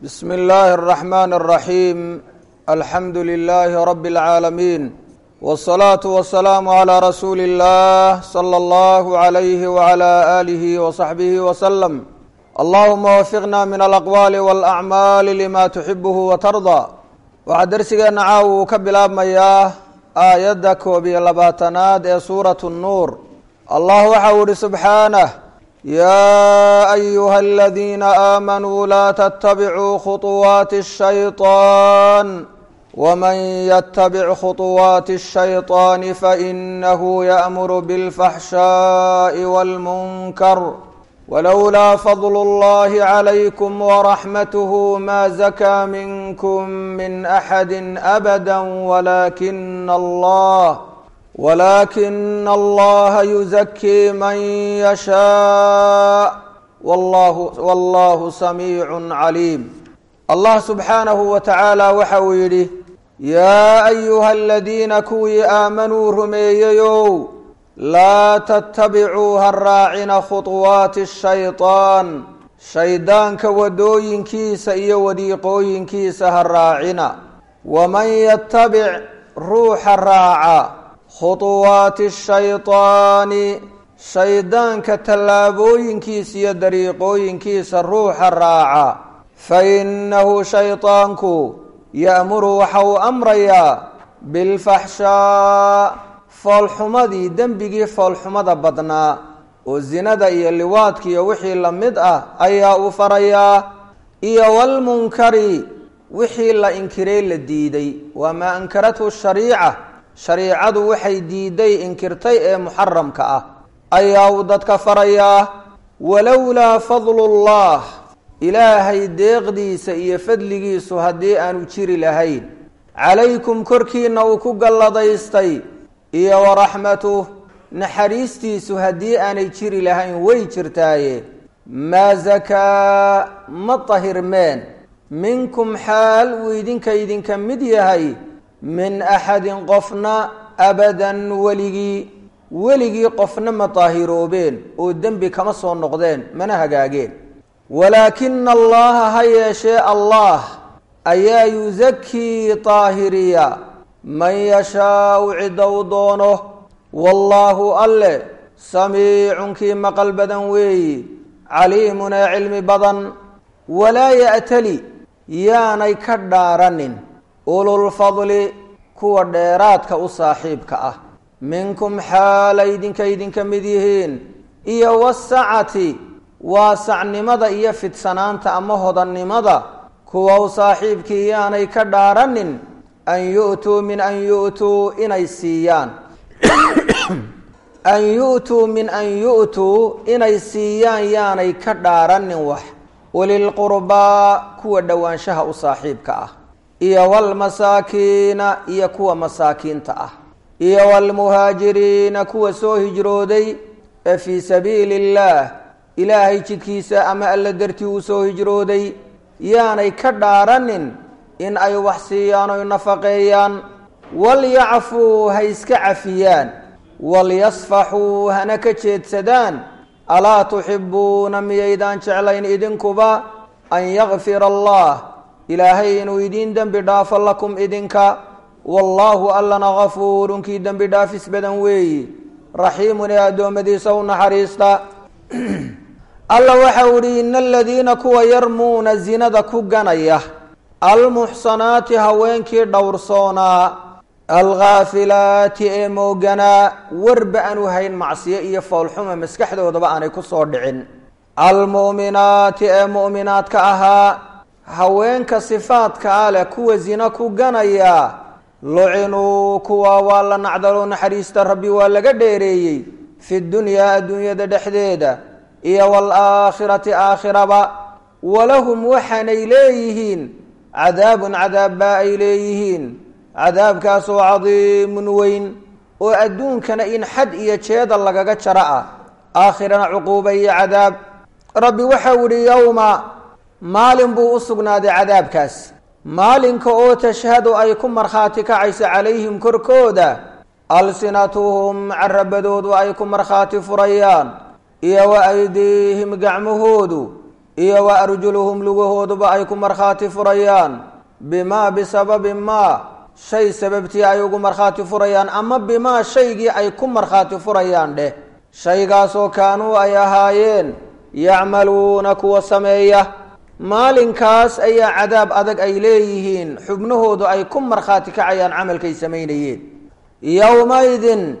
بسم الله الرحمن الرحيم الحمد لله رب العالمين والصلاة والسلام على رسول الله صلى الله عليه وعلى آله وصحبه وسلم اللهم وفقنا من الأقوال والأعمال لما تحبه وترضى waxaa dersigeena caawa uu ka bilaabmayaa aayadda koob iyo labaatanaad ee suuratu nnuur allah waxa uu ihi subxaanah yaa ayuha aladiina aamanuu laa tattabicuu khuطuwaati الshayطaan wman ytabic khuطuwaati الshayطaani fainahu yaأmuru bاlfaxshaaءi wاlmunkar wlowlaa fadl اllahi عlaykum wraxmath ma zakaa minkm min axadi abada walakina allah walakina allaha yuzakii man yashaa wallahu samiicu caliim allah subxaanahu wa tacaala waxa uu yidhi yaa ayuha aladiina kuwii aamanuu rumeeyeyow laa tattabicuu ha raacina khuطuwaati shayطaan shaydaanka wadooyinkiisa iyo wadiiqooyinkiisa ha raacina waman yatabic ruuxa raaca khuطuwaati shayطaani shaydaanka tallaabooyinkiisa iyo dariiqooyinkiisa ruuxa raaca fainahu shayطaanku ya'muru waxa uu amrayaa bilfaxshaa foolxumadii dembigii foolxumada badnaa oo zinada iyo liwaadka iyo wixii la mid ah ayaa uu farayaa iyo walmunkari wixii la inkiray la diiday waa maa ankarathu shariica shariicadu waxay diiday inkirtay ee muxaramka ah ayaa uu dadka farayaa walowlaa fadlu llah ilaahay deeqdiisa iyo fadligiisu haddii aanu jiri lahayn calaykum korkiina uu ku galladaystay iyo waraxmatuh naxariistiisu haddii aanay jiri lahayn way jirtaaye maa zakaa ma tahirmeen minkum xaal uu idinka idinka mid yahay min axadin qofna abadan weligii weligii qofna ma daahiroobeen oo dembi kama soo noqdeen mana hagaageen walaakina allaha ha yeeshee allah ayaa yusakii daahiriya man yashaau cidda u doono wallaahu alle samiicun kii maqal badan weeyi caliimun ee cilmi badan walaa ya'tali yaanay ka dhaaranin ululfadli kuwa dheeraadka u saaxiibka ah minkum xaala idinka idinka mid yihiin iyo wasacati waasacnimada iyo fidsanaanta ama hodannimada kuwa u saaxiibkii yaanay ka dhaaranin an yu'tuu min an yu'tuu inay siiyaan an yu'tuu min an yu'tuu inay siiyaan yaanay ka dhaaranin wax ulilqurbaa kuwa dhowaanshaha u saaxiibka ah iyo walmasaakiina iyo kuwa masaakiinta ah iyo walmuhaajiriina kuwa soo hijrooday ee fii sabiili illaah ilaahay jidkiisa ama alla dartii uu soo hijrooday yaanay ka dhaaranin in ay wax siiyaan oy nafaqeeyaan walyacfuu ha iska cafiyaan walyasfaxuu hana ka jeedsadaan alaa tuxibuuna miyaydaan jeclayn idinkuba an yakfira allah ilaahay inuu idiin dembi dhaafo lakum idinka wallaahu allana gafuurun kii dembi dhaafis badan weeyi raxiimun ee addoommadiisa u naxariista alla waxa u ihi ina aladiina kuwa yarmuuna zinada ku ganaya almuxsanaati haweenkii dhowrsoonaa alkhaafilaati ee mooganaa warba aanu hayn macsiyo iyo foolxuma maskaxdoodaba aanay ku soo dhicin almu'minaati ee mu'minaadka ahaa haweenka sifaadkaa leh kuwa zina ku ganaya lucinuu kuwa waa la nacdaloo naxariista rabbi waa laga dheereeyey fi dunyaa adduunyada dhexdeeda iyo waalaakhirati aakhiraba walahum waxaanay leeyihiin cadaabun cadaab baa ay leeyihiin cadaabkaasoo cadiimun weyn oo adduunkana in xad iyo jeeda lagaga jaro ah aakhirana cuquuba iyo cadaab rabbi waxau ihi yowma maalin buu u sugnaaday cadaabkaas maalinka oo tashhadu ay ku markhaati kacayso calayhim korkooda alsinatuhum carabadoodu ay ku markhaati furayaan iyo wa aydiihim gacmahoodu iyo wa arjuluhum lugahooduba ay ku markhaati furayaan bimaa bisababi maa shay sababtii ay ugu markhaati furayaan ama bimaa shaygii ay ku markhaati furayaan dheh shaygaasoo kaanuu ay ahaayeen yacmaluuna kuwa sameeya maalinkaas ayaa cadaab adag ay leeyihiin xubnahoodu ay ku markhaati kacayaan camalkay samaynayeen yowmaydin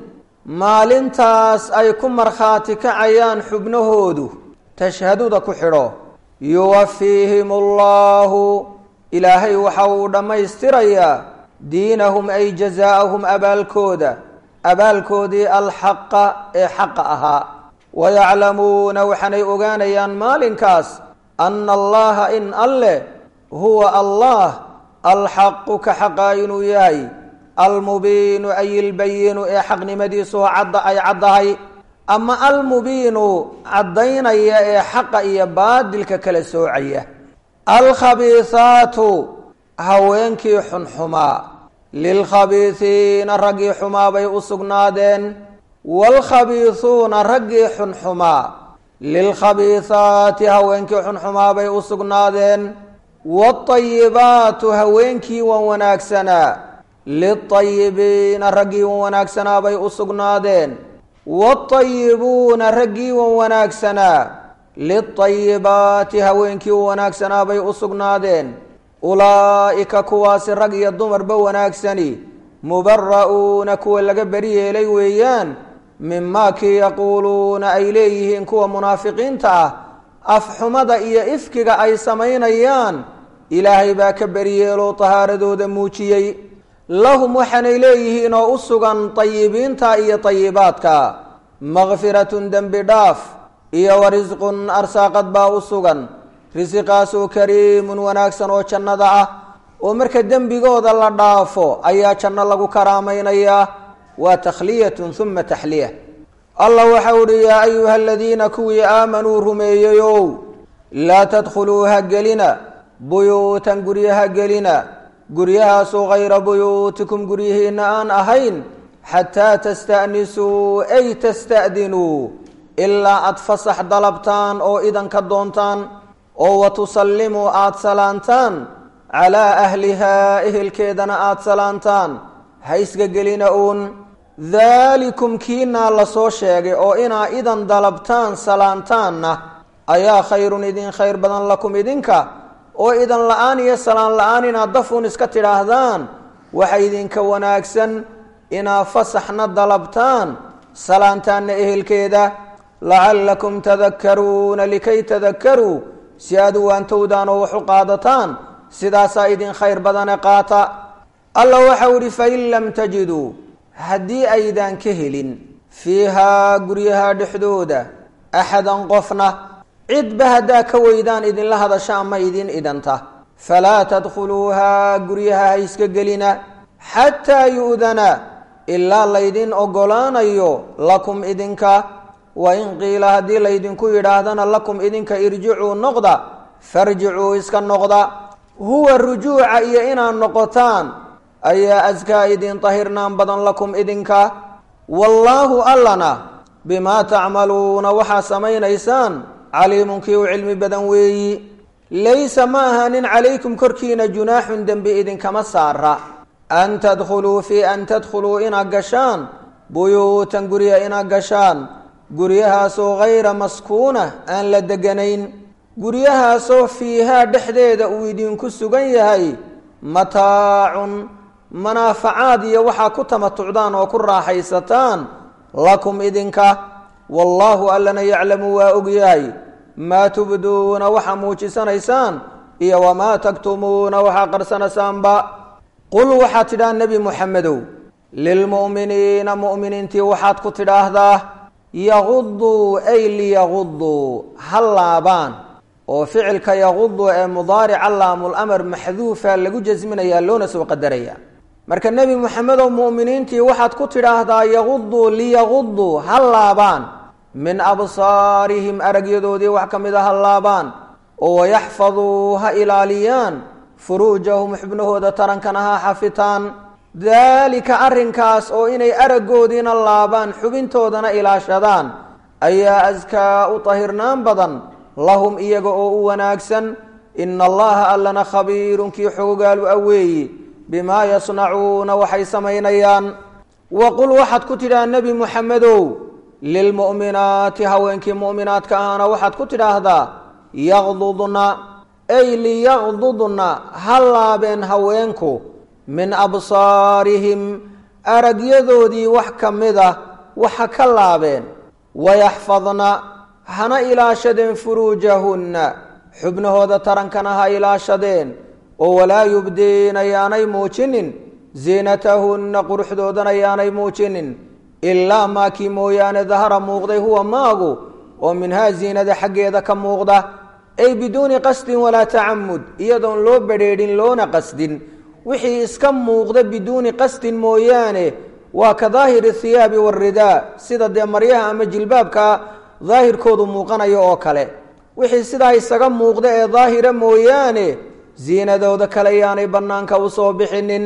maalintaas ay ku markhaati kacayaan xubnahoodu tashhaduda ku xidho yuwafiihim allahu ilaahay waxa uu dhammaystirayaa diinahum ay jazaa'ahum abaalkooda abaalkoodii alxaqa ee xaqa ahaa wayaclamuuna waxaanay ogaanayaan maalinkaas ana allaha in alleh huwa allah alxaqu ka xaqaa inuu yahay almubiinu ay ilbayinu ee xaqnimadiisu cadda ay caddahay ama almubiinu caddaynaya ee xaqa iyo baadilka kala soocaya alkhabiihaatu haweenkii xunxumaa lilkhabiisiina raggii xumaa bay u sugnaadeen waalkhabiisuuna raggii xunxumaa lilkhabiihaati haweenkii xunxumaa bay u sugnaadeen waatayibaatu haweenkii wan wanaagsanaa liltayibiina raggii wan wanaagsanaa bay u sugnaadeen waatayibuuna raggii wan wanaagsanaa liltayibaati haweenkii wan wanaagsanaa bay u sugnaadeen ulaa'ika kuwaasi rag iyo dumarba wanaagsani mubara'uuna kuwa laga beri yeelay weeyaan mimaa kii yaquuluuna ay leeyihiin kuwa munaafiqiinta ah afxumada iyo ifkiga ay samaynayaan ilaahay baa ka beriyeeloo tahaaradooda muujiyey lahum waxaanay leeyihiin oo u sugan tayibiinta iyo tayibaadka makfiratun dembi dhaaf iyo wa risqun arsaaqad baa u sugan risiqaasoo kariimun wanaagsan oo jannada ah oo marka dembigooda la dhaafo ayaa janno lagu karaamaynayaa waa takhliyatun uma taxliya allah waxau uhi yaa ayuha aladiina kuwii aamanuu rumeeyeyow laa tadkhuluu ha gelina buyuutan guryaha gelina guryahaasoo hayra buyuutikum guryihiina aan ahayn xataa tasta'nisuu ay tasta'dinuu ilaa aada fasax dalabtaan oo idanka doontaan oo wa tusallimuu aada salaantaan calaa ahlihaa ehelkeedana aada salaantaan ha isga gelina uun daalikum kiinaa lasoo sheegay oo inaa idan dalabtaan salaantaanna ayaa khayrun idin khayr badan lakum idinka oo idan la-aan iyo salaan la-aan inaad dafuun iska tidhaahdaan waxa idinka wanaagsan inaa fasaxna dalabtaan salaantaanna ehelkeeda lacallakum tadakkaruuna likay tadakkaruu si aad u waantowdaan oo wax u qaadataan sidaasaa idin khayr badane qaata alla waxau idhi fain lam tajiduu haddii aydaan ka helin fiihaa guryaha dhexdooda axadan qofna cidba haddaa ka weydaan idinla hadasha ama idin idanta falaa tadkhuluuhaa guryaha ha iska gelina xataa yu'dana ilaa laydin oggolaanayo lakum idinka wa in qiila haddii laydinku yidhaahdana lakum idinka irjicuu noqda farjicuu iska noqda huwa rujuuca iyo inaad noqotaan ayaa askaa idin tahirnaan badan lakum idinka wallaahu allana bimaa tacmaluuna waxaa samaynaysaan caliimun kii u cilmi badan weeyi laysa ma ahaanin calaykum korkiina junaaxun dembi idinkama saara an tadkhuluu fii an tadkhuluu inaad gashaan buyuutan gurya inaad gashaan guryahaasoo hayra maskuuna aan la deganayn guryahaasoo fiihaa dhexdeeda uu idinku sugan yahay mataacun manaafacaad iyo waxaa ku tamatucdaan oo ku raaxaysataan lakum idinka wallaahu allana yaclamu waa ogyahay maa tubduuna waxaa muujisanaysaan iyo wamaa taktumuuna waxaa qarsanaysaanba qul waxaad tidhaha nebi muxamedow lilmu'miniina mu'miniintii waxaad ku tidhaahdaa yaguduu ay liyaguduu ha laabaan oo ficilka yagudu ee mudaarica laamul-amar maxduufa lagu jasminayaa loona soo qadaraya marka nebi moxamedow mu'miniintii waxaad ku tidhaahdaa yaguduu liyaguduu ha laabaan min absaarihim aragyadoodii wax ka mid a ha laabaan oo wayaxfaduu ha ilaaliyaan furuujahum xubnahooda tarankana ha xafitaan daalika arrinkaas oo inay araggoodiina laabaan xubintoodana ilaashadaan ayaa askaa u tahirnaan badan lahum iyaga oo u wanaagsan ina allaha allana khabiirun kii xoogaalu aweeyi bimaa yasnacuuna waxay samaynayaan waqul waxaad ku tidhaha nebi muxamedow lilmu'minaati haweenkii mu'minaadka ahna waxaad ku tidhaahdaa yaqdudna ay liyaqdudna ha laabeen haweenku min absaarihim aragyadoodii wax ka mid ah waxa ka laabeen wayaxfadna hana ilaashadeen furuujahunna xubnahooda tarankana ha ilaashadeen oo walaa yubdiina yaanay muujinin ziinatahunna quruxdoodana yaanay muujinin ilaa maakii mooyaane dahara muuqday huwa maagu oo minhaa ziinada xaggeeda ka muuqda ay biduuni qasdin walaa tacamud iyadoon loo badrheedhin loona qasdin wixii iska muuqda biduuni qasdin mooyaane waa ka daahiri thiyaabi waridaa sida dee maryaha ama jilbaabka daahirkoodu muuqanayo oo kale wixii sidaa isaga muuqda ee daahira mooyaane ziinadooda kale yaanay bannaanka usoo bixinin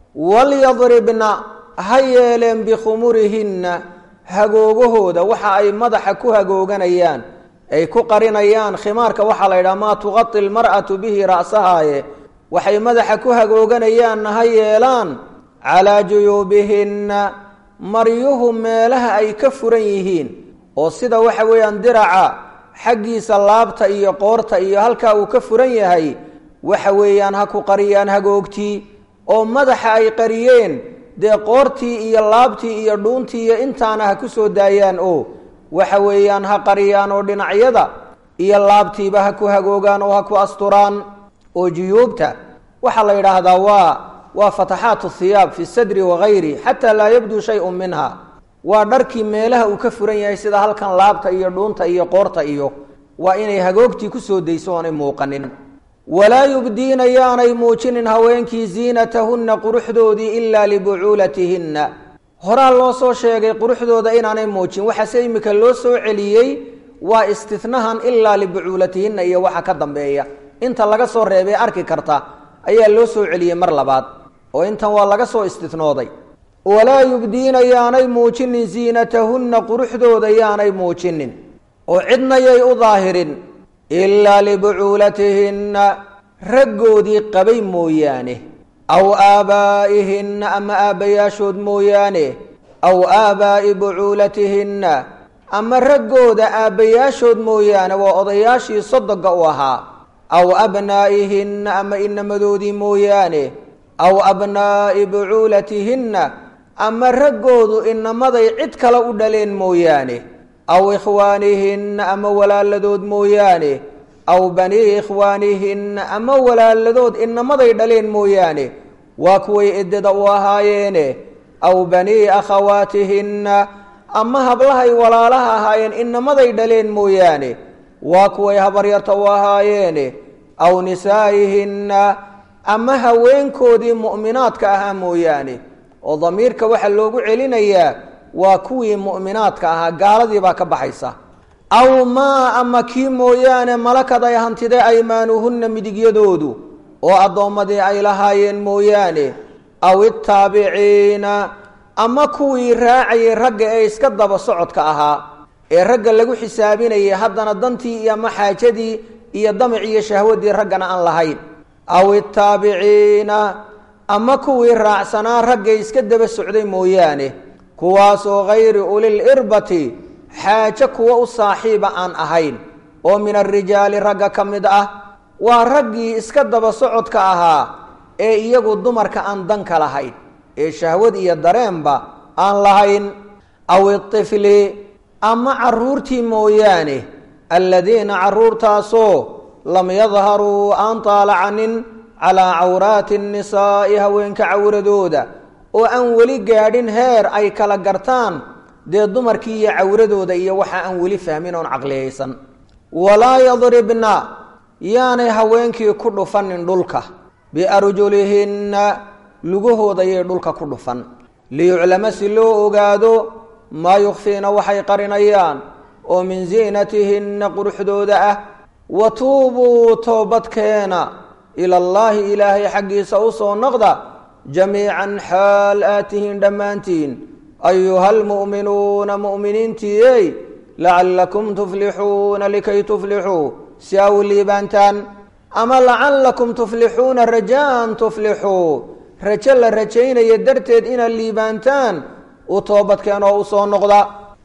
walyadribna ha yeeleen bikhumurihinna hagoogahooda waxa ay madaxa ku hagooganayaan ay ku qarinayaan khimaarka waxaa la yidhaha maa tuqati lmar'atu bihi ra'sahaaye waxay madaxa ku hagooganayaanna ha yeelaan calaa juyuubihinna maryuhu meelaha ay ka furan yihiin oo sida waxa weeyaan diraca xaggiisa laabta iyo qoorta iyo halkaa uu ka furan yahay waxa weeyaan ha ku qariyaan hagoogtii oo madaxa ay qariyeen dee qoortii iyo laabtii iyo dhuuntii iyo intaana ha ku soo daayaan oo waxa weeyaan ha qariyaan oo dhinacyada iyo laabtiiba ha ku hagoogaan oo ha ku asturaan oo juyuubta waxaa la yidhaahdaa waa waa fataxaatu thiyaab fi sadri wagayri xataa laa yabduu shay-un minha waa dharkii meelaha uu ka furan yahay sida halkan laabta iyo dhuunta iyo qoorta iyo waa inay hagoogtii kusoo dayso oonay muuqanin walaa yubdiina yaanay muujinin haweenkii ziinatahunna quruxdoodii ilaa libucuulatihinna horaa loo soo sheegay quruxdooda inaanay muujin waxaase imika loo soo celiyey waa istinahan ilaa libucuulatihinna iyo waxa ka dambeeya inta laga soo reebay arki karta ayaa loo soo celiyey mar labaad oo intan waa laga soo istinooday walaa yubdiina yaanay muujinin ziinatahunna quruxdooda yaanay muujinin oo cidna yay u daahirin ilaa libucuulatihinna raggoodii qabay mooyaane aw aabaa'ihinna ama aabbayaashood mooyaane aw aabaa'i bucuulatihinna ama raggooda aabbayaashood mooyaane waa odayaashii sodoga u ahaa aw abnaa'ihinna ama inamadoodii mooyaane aw abnaa'i bucuulatihinna ama raggoodu inamaday cid kale u dhaleen mooyaane aw ikhwaanihinna ama walaaladood mooyaane aw banii ikhwaanihinna ama walaaladood inamaday dhaleen mooyaane waa kuway eddada u ahaayeene aw banii akhawaatihinna ama hablahay walaalaha ahaayeen inamaday dhaleen mooyaane waa kuway habaryarta u ahaayeene aw nisaa'ihinna ama haweenkoodii mu'minaadka ahaa mooyaane oo damiirka waxaa loogu celinayaa waa kuwii mu'minaadka ahaa gaaladii baa ka baxaysa aw maa ama kii mooyaane malakad ay hantide aymaanuhunna midigyadoodu oo addoommadii ay lahaayeen mooyaane aw ittaabiciina ama kuwii raacayay ragga ee iska daba socodka ahaa ee ragga lagu xisaabinayay haddana dantii iyo ama xaajadii iyo damac iyo shahwadii raggana aan lahayn aw ittaabiciina ama kuwii raacsanaa ragga iska daba socday mooyaane kuwaasoo hayri ulil irbati xaajo kuwa u saaxiiba aan ahayn oo min arijaali ragga ka mid ah waa raggii iska daba socodka ahaa ee iyagu dumarka aan danka lahayn ee shahwad iyo dareenba aan lahayn aw itifli ama caruurtii mooyaane alladiina caruurtaasoo lam yadharuu aan taalacanin calaa cawraati nnisaa'i haweenka cawradooda oo aan weli gaadhin heer ay kala gartaan dee dumarkii iyo cawradooda iyo waxa aan weli fahmin oon caqliyaysan walaa yadribna yaanay haweenkii ku dhufanin dhulka biarjulihinna lugahooda yay dhulka ku dhufan liyuclama si loo ogaado maa yukfiina waxay qarinayaan oo min ziinatihinna quruxdooda ah wa tuubuu toobadkeena ila allaahi ilaahay xaggiisa u soo noqda jamiican xaal aad tihiin dhammaantiin ayuha almu'minuuna mu'miniintiiyey lacallakum tuflixuuna likay tuflixuu si aa u liibaantaan ama lacallakum tuflixuuna rajaan tuflixuu rajo la rajaynaya darteed inaad liibaantaan u toobadkeen oo usoo noqda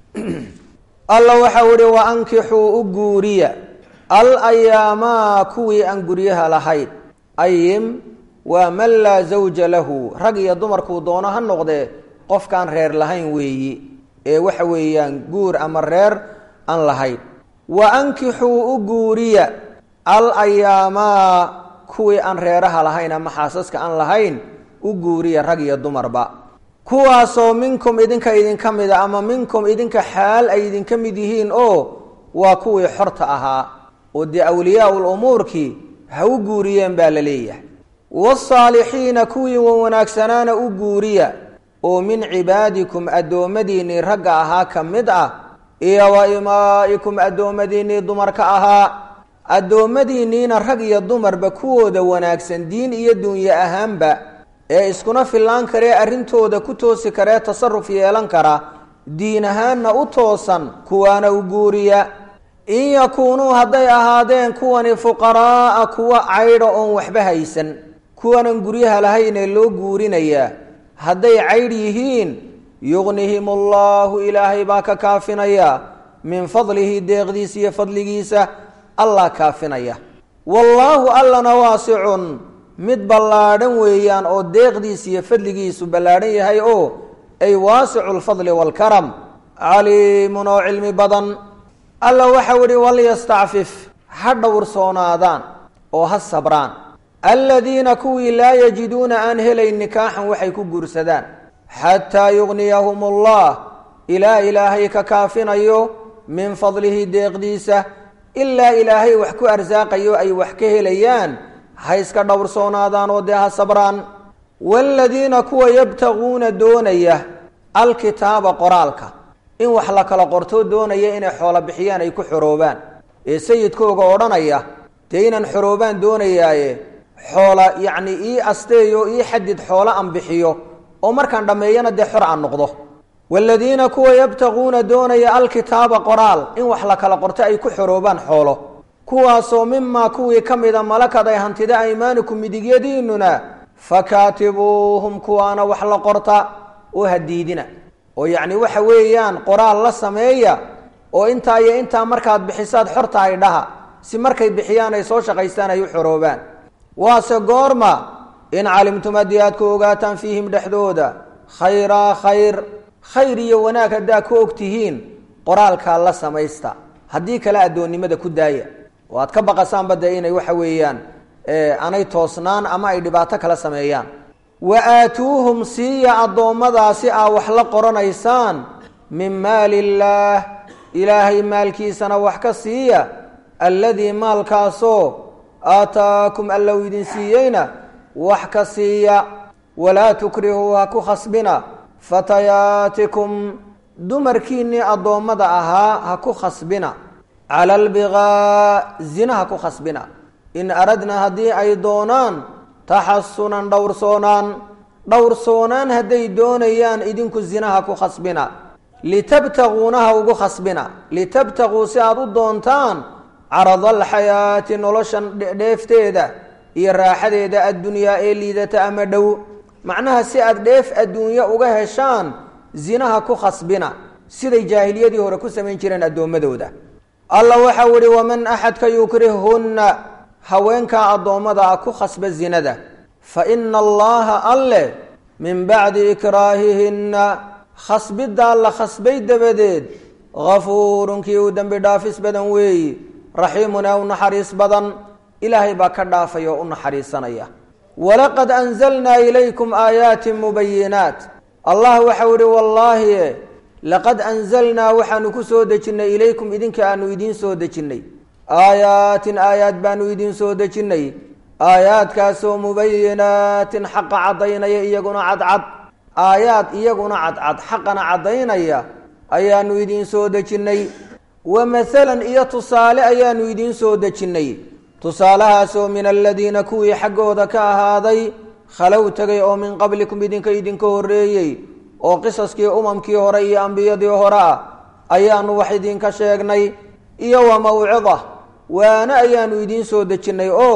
alla waxau ihi wa ankixuu u guuriya al ayaamaa kuwii aan guryaha lahayn ayim waa man laa zawja lahu rag iyo dumarkuu doono ha noqdee qofkaan reer lahayn weeyi ee waxa weeyaan guur ama reer aan lahayn wa ankixuu u guuriya al ayaamaa kuwii aan reeraha lahayn ama xaasaska aan lahayn u guuriya rag iyo dumarba kuwaasoo minkum idinka idinka mida ama minkum idinka xaal ay idinka mid yihiin oo waa kuwii xorta ahaa oo dee awliyaau lumuurkii ha u guuriyeen baa la leeyahay waasaalixiina kuwii wanwanaagsanaana u guuriya oo min cibaadikum addoommadiinnii ragga ahaa ka mid ah iyo wa imaa'ikum addoommadiinnii dumarka ahaa addoommadiinniina rag iyo dumarba kuwooda wanaagsan diin iyo dunye ahaanba ee iskuna fillaan karee arrintooda ku toosi karee tasaruf yeelan kara diin ahaanna u toosan kuwaana u guuriya in yakuunuu hadday ahaadeen kuwani fuqaraa'a kuwa caydha oon waxba haysan kuwanan guryaha lahaynee loo guurinayaa hadday caydh yihiin yugnihim allaahu ilaahay baa ka kaafinaya min fadlihi deeqdiisa iyo fadligiisa allah kaafinaya wallaahu allana waasicun mid ballaadhan weeyaan oo deeqdiisa iyo fadligiisu ballaadhan yahay oo ay waasicu lfadli waalkaram caliimun oo cilmi badan alla waxau ihi walyastacfif ha dhowrsoonaadaan oo ha sabraan aladiina kuwii laa yajiduuna aan helayn nikaaxan waxay ku guursadaan xataa yugniyahum allah ilaa ilaahay ka kaafinayo min fadlihi deeqdiisa ilaa ilaahay wax ku arsaaqayo ay wax ka helayaan ha iska dhowrsoonaadaan oo dee ha sabraan waaladiina kuwa yabtaguuna doonaya alkitaaba qoraalka in wax la kala qortoo doonaya inay xoolo bixiyaan ay ku xoroobaan ee sayidkooga odhanaya dee inaan xoroobaan doonayaaye xoola yacni ii asteeyo ii xadid xoolo aan bixiyo oo markaan dhammeeyana dee xor aan noqdo waaladiina kuwa yabtaguuna doonaya alkitaaba qoraal in wax la kala qorto ay ku xoroobaan xoolo kuwaasoo mimaa kuwii ka mida malakad ay hantida aymaanikum midigyadiinuna fakaatibuuhum kuwaana wax la qorta oo hadiidina oo yacni waxa weeyaan qoraal la sameeya oo intaa iyo intaa markaad bixisaad xortahay dhaha si markay bixiyaan ay soo shaqaystaan ay u xoroobaan waase goorma in calimtum haddii aad ku ogaataan fiihim dhexdooda khayraa khayr khayr iyo wanaag haddaa ku og tihiin qoraalkaa la samaysta haddii kale addoonnimada ku daaya oo aad ka baqasaanba dee inay waxa weeyaan anay toosnaan ama ay dhibaato kala sameeyaan wa aatuuhum siiya addoommadaasi aa wax la qoranaysaan min maali illaah ilaahay maalkiisana wax ka siiya alladii maalkaasoo aataakum allow idin siiyeyna wax ka siiya walaa tukrihuu ha ku khasbina fatayaatikum dumarkiinnii addoommada ahaa ha ku khasbina cala albiqaa zina ha ku khasbina in aradna haddii ay doonaan taxasunan dhowrsoonaan dhowrsoonaan hadday doonayaan idinku zinaha ku khasbina litabtaguunaha ugu khasbina litabtaguu si aada u doontaan carada alxayaati noloshan dheefteeda iyo raaxadeeda addunyaa ee liidata ama dhow macnaha si aad dheef adduunyo uga heshaan zinaha ku khasbina siday jaahiliyadii hore ku samayn jireen addoommadooda alla waxau ihi waman axadka yukrihhunna haweenkaa addoommada ah ku khasba zinada fa ina allaha alle min bacdi ikraahihinna khasbiddaa la khasbay dabadeed hafuurun kii uu dembi dhaafis badan weeyi raxiimun ee u naxariis badan ilaahay baa ka dhaafaya oo u naxariisanaya walaqad anzalnaa ilaykum aayaatin mubayinaat allah waxau ihi wallaahi laqad anzalnaa waxaanu ku soo dejinnay ilaykum idinka aanu idiin soo dejinnay aayaatin aayaad baanu idiin soo dejinnay aayaadkaasoo mubayinaatin xaqa caddaynaya iyaguna cadcad aayaad iyaguna cadcad xaqana caddaynaya ayaanu idiin soo dejinnay wa mahalan iyo tusaale ayaanu idiin soo dejinnay tusaalahaasoo min aladiina kuwii xaggooda ka ahaaday khalow tegay oo min qablikum idinka idinka horreeyey oo qisaskii umamkii hore iyo ambiyadii hore ah ayaanu wax idinka sheegnay iyo wa mawcida waana ayaanu idiin soo dejinnay oo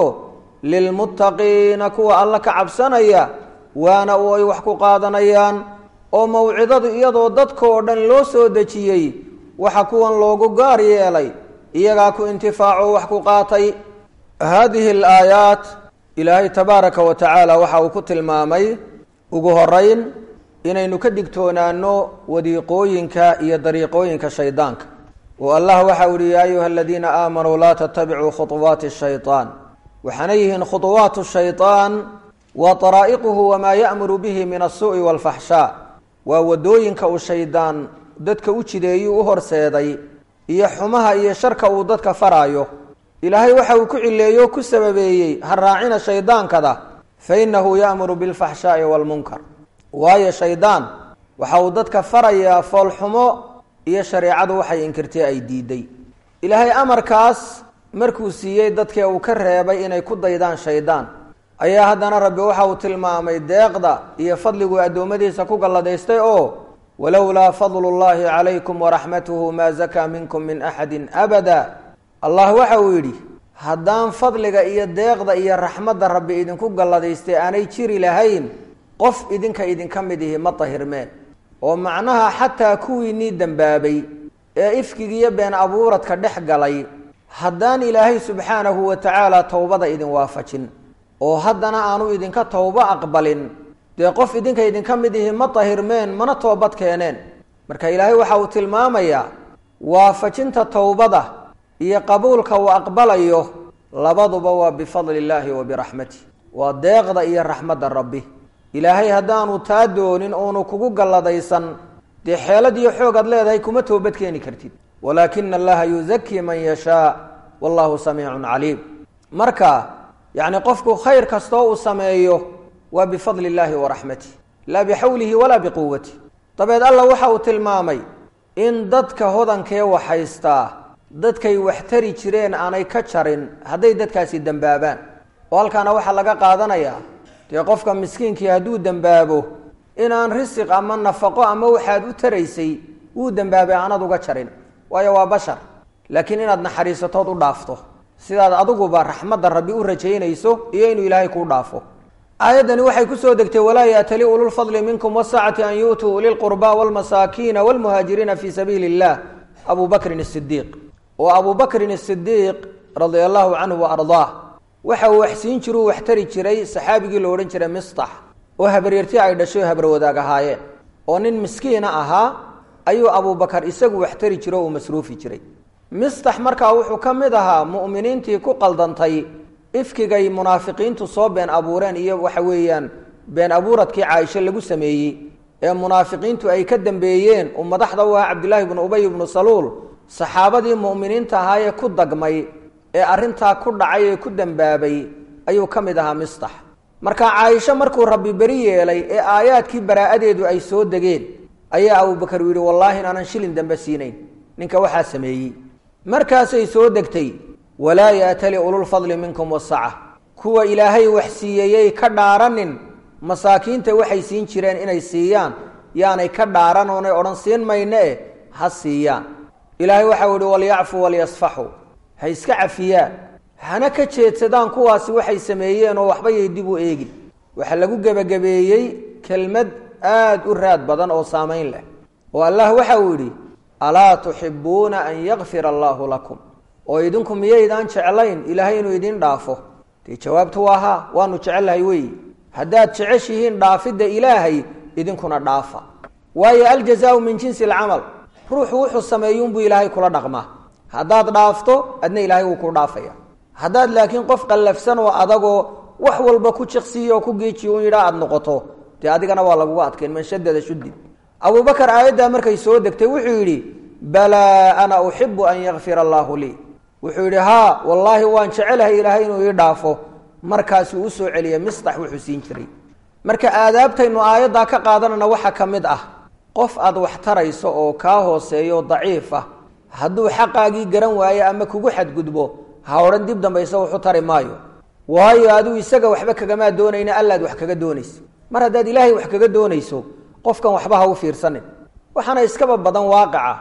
lilmuttaqiina kuwa alla ka cabsanaya waana oo ay wax ku qaadanayaan oo mawcidadu iyadoo dadkoo dhan loo soo dejiyey waxa kuwan loogu gaar yeelay iyagaa ku intifaaco wax ku qaatay haadihi alaayaat ilaahay tabaaraka wa tacaala waxa uu ku tilmaamay ugu horeyn inaynu ka digtoonaano wadiiqooyinka iyo dariiqooyinka shaydaanka oo allah waxa u yihi yaa ayuha aladiina aamanuu laa tatabicuu khuطuwaati shayطaan waxaana yihiin khuطuwaatu shayطaan wa daraa'iquhu wamaa ya'muru bihi min asuu'i wاlfaxshaa waa wadooyinka uu shaydaan dadka u jideeyuu u horseeday iyo xumaha iyo sharka uu dadka faraayo ilaahay waxa uu ku cileeyo o ku sababeeyey ha raacina shaydaankada fa innahu ya'muru bilfaxshaa'i waalmunkar waayo shaydaan waxa uu dadka farayaa foolxumo iyo shareecadu waxay inkirtay ay diiday ilaahay amarkaas markuu siiyey dadkee uu ka reebay inay ku daydaan shaydaan ayaa haddana rabbi waxa uu tilmaamay deeqda iyo fadliguu addoommadiisa ku galladaystay oo walowlaa fadlu llahi calaykum waraxmatuhu maa zakaa minkum min axadin abada allah waxa uu yidhi haddaan fadliga iyo deeqda iyo raxmadda rabbi idinku galladaystay aanay jiri lahayn qof idinka idinka mid ihi ma dahirmeen oo macnaha xataa kuwiinii dembaabay ee ifkigiiyo been abuuradka dhex galay haddaan ilaahay subxaanahu wa tacaala towbada idin waafajin oo haddana aanu idinka towbo aqbalin dee qof idinka idinka mid ihi ma dahirmeen mana toobad keeneen marka ilaahay waxa uu tilmaamayaa waafajinta towbada iyo qabuulka uu aqbalayo labaduba waa bifadli illaahi wa biraxmatih waa deeqda iyo raxmadda rabbi ilaahay haddaanu taa doonin oonu kugu galladaysan dee xeelad iyo xoog aad leedahay kuma toobad keeni kartid walaakina allaha yuzakii man yashaa wallahu samiicun caliim marka yacni qofku khayr kastoo uu sameeyo waa bifadli illaahi wa raxmatih laa bixawlihi walaa biquwatih dabeed alla waxa uu tilmaamay in dadka hodankee waxhaystaa dadkay wax tari jireen aanay ka jarin hadday dadkaasi dembaabaan oo halkaana waxaa laga qaadanayaa dee qofka miskiinkii hadduu dembaabo inaan risiq ama nafaqo ama waxaad u taraysay wuu dembaabay aanad uga jarin waayo waa bashar laakiin inaad naxariisatood u dhaafto sidaad adiguba raxmadda rabbi u rajaynayso iyo inuu ilaahay kuu dhaafo aayaddani waxay kusoo degtay walaa yaatali ululfadli minkum wasaacati an yu'tuu ulilqurbaa walmasaakiina walmuhaajiriina fii sabiili illah abu bakrin asidiiq oo abu bakrin asidiiq radia allahu canhu wa ardaah waxa uu waxsiin jiru wax tari jiray saxaabigii la odhan jiray mistax oo habaryarti ay dhashay oo habarwadaag ahaayeen oo nin miskiina ahaa ayuu abubakar isagu wax tari jiro o uu masruufi jiray mistax markaa wuxuu ka mid ahaa mu'miniintii ku qaldantay ifkigay munaafiqiintu soo been abuureen iyo waxa weeyaan been abuuradkii caaisho lagu sameeyey ee munaafiqiintu ay ka dambeeyeen uu madaxda u ahaa cabdillaahi bnu ubay ibnu saluul saxaabadii mu'miniinta ahaayee ku dagmay ee arrintaa ku dhacay ee ku dembaabay ayuu ka mid ahaa mistax marka caaisho markuu rabbi beri yeelay ee aayaadkii baraa'adeedu ay soo degeen ayaa abubakar uu yidhi wallaahi inaanan shilin dambe siinayn ninka waxaa sameeyey markaasay soo degtay walaa yaatali ululfadli minkum wasaca kuwa ilaahay wax siiyeeyey ka dhaaranin masaakiinta waxay siin jireen inay siiyaan yaanay ka dhaaran oonay odhan siin mayne e ha siiyaan ilaahay waxau yihi walyacfuu walyasfaxuu ha iska cafiyaan hana ka jeedsadaan kuwaasi waxay sameeyeen oo waxba yay dib u eegin waxaa lagu gebagabeeyey kelmad aada u raad badan oo saamayn leh oo allah waxa uu yidhi alaa tuxibuuna an yakfira allaahu lakum oo idinku miyaydaan jeclayn ilaahay inuu idin dhaafo dee jawaabtu waa haa waanu jecellahay weeyi haddaad jeceshihiin dhaafidda ilaahay idinkuna dhaafa waayo aljazaau min jinsi alcamal ruuxu wuxuu sameeyuunbuu ilaahay kula dhaqmaa haddaad dhaafto adna ilaahay wuu ku dhaafaya haddaad laakiin qof qallafsan oo adagoo wax walba ku jiqsiiyo oo ku geejiyo un yidhaa aada noqoto dee adigana waa laguga adkayn man shadada shudid abubakar aayaddaa markay soo degtay wuxuu yidhi balaa ana uxibu an yakfira allaahu lii wuxuu yidhi haa wallaahi waan jecelahay ilaahay inuu ii dhaafo markaasuu u soo celiyay mistax wuxuu siin jiray marka aadaabtaynu aayaddaa ka qaadanana waxaa ka mid ah qof aad wax tarayso oo kaa hooseeyo daciif ah hadduu xaqaagii garan waayo ama kugu xadgudbo ha odhan dib dambaysa waxu tari maayo waayo aduu isaga waxba kagamaa doonayna allaad wax kaga doonaysa mar haddaad ilaahay wax kaga doonayso qofkan waxba ha u fiirsanin waxaana iskaba badan waaqica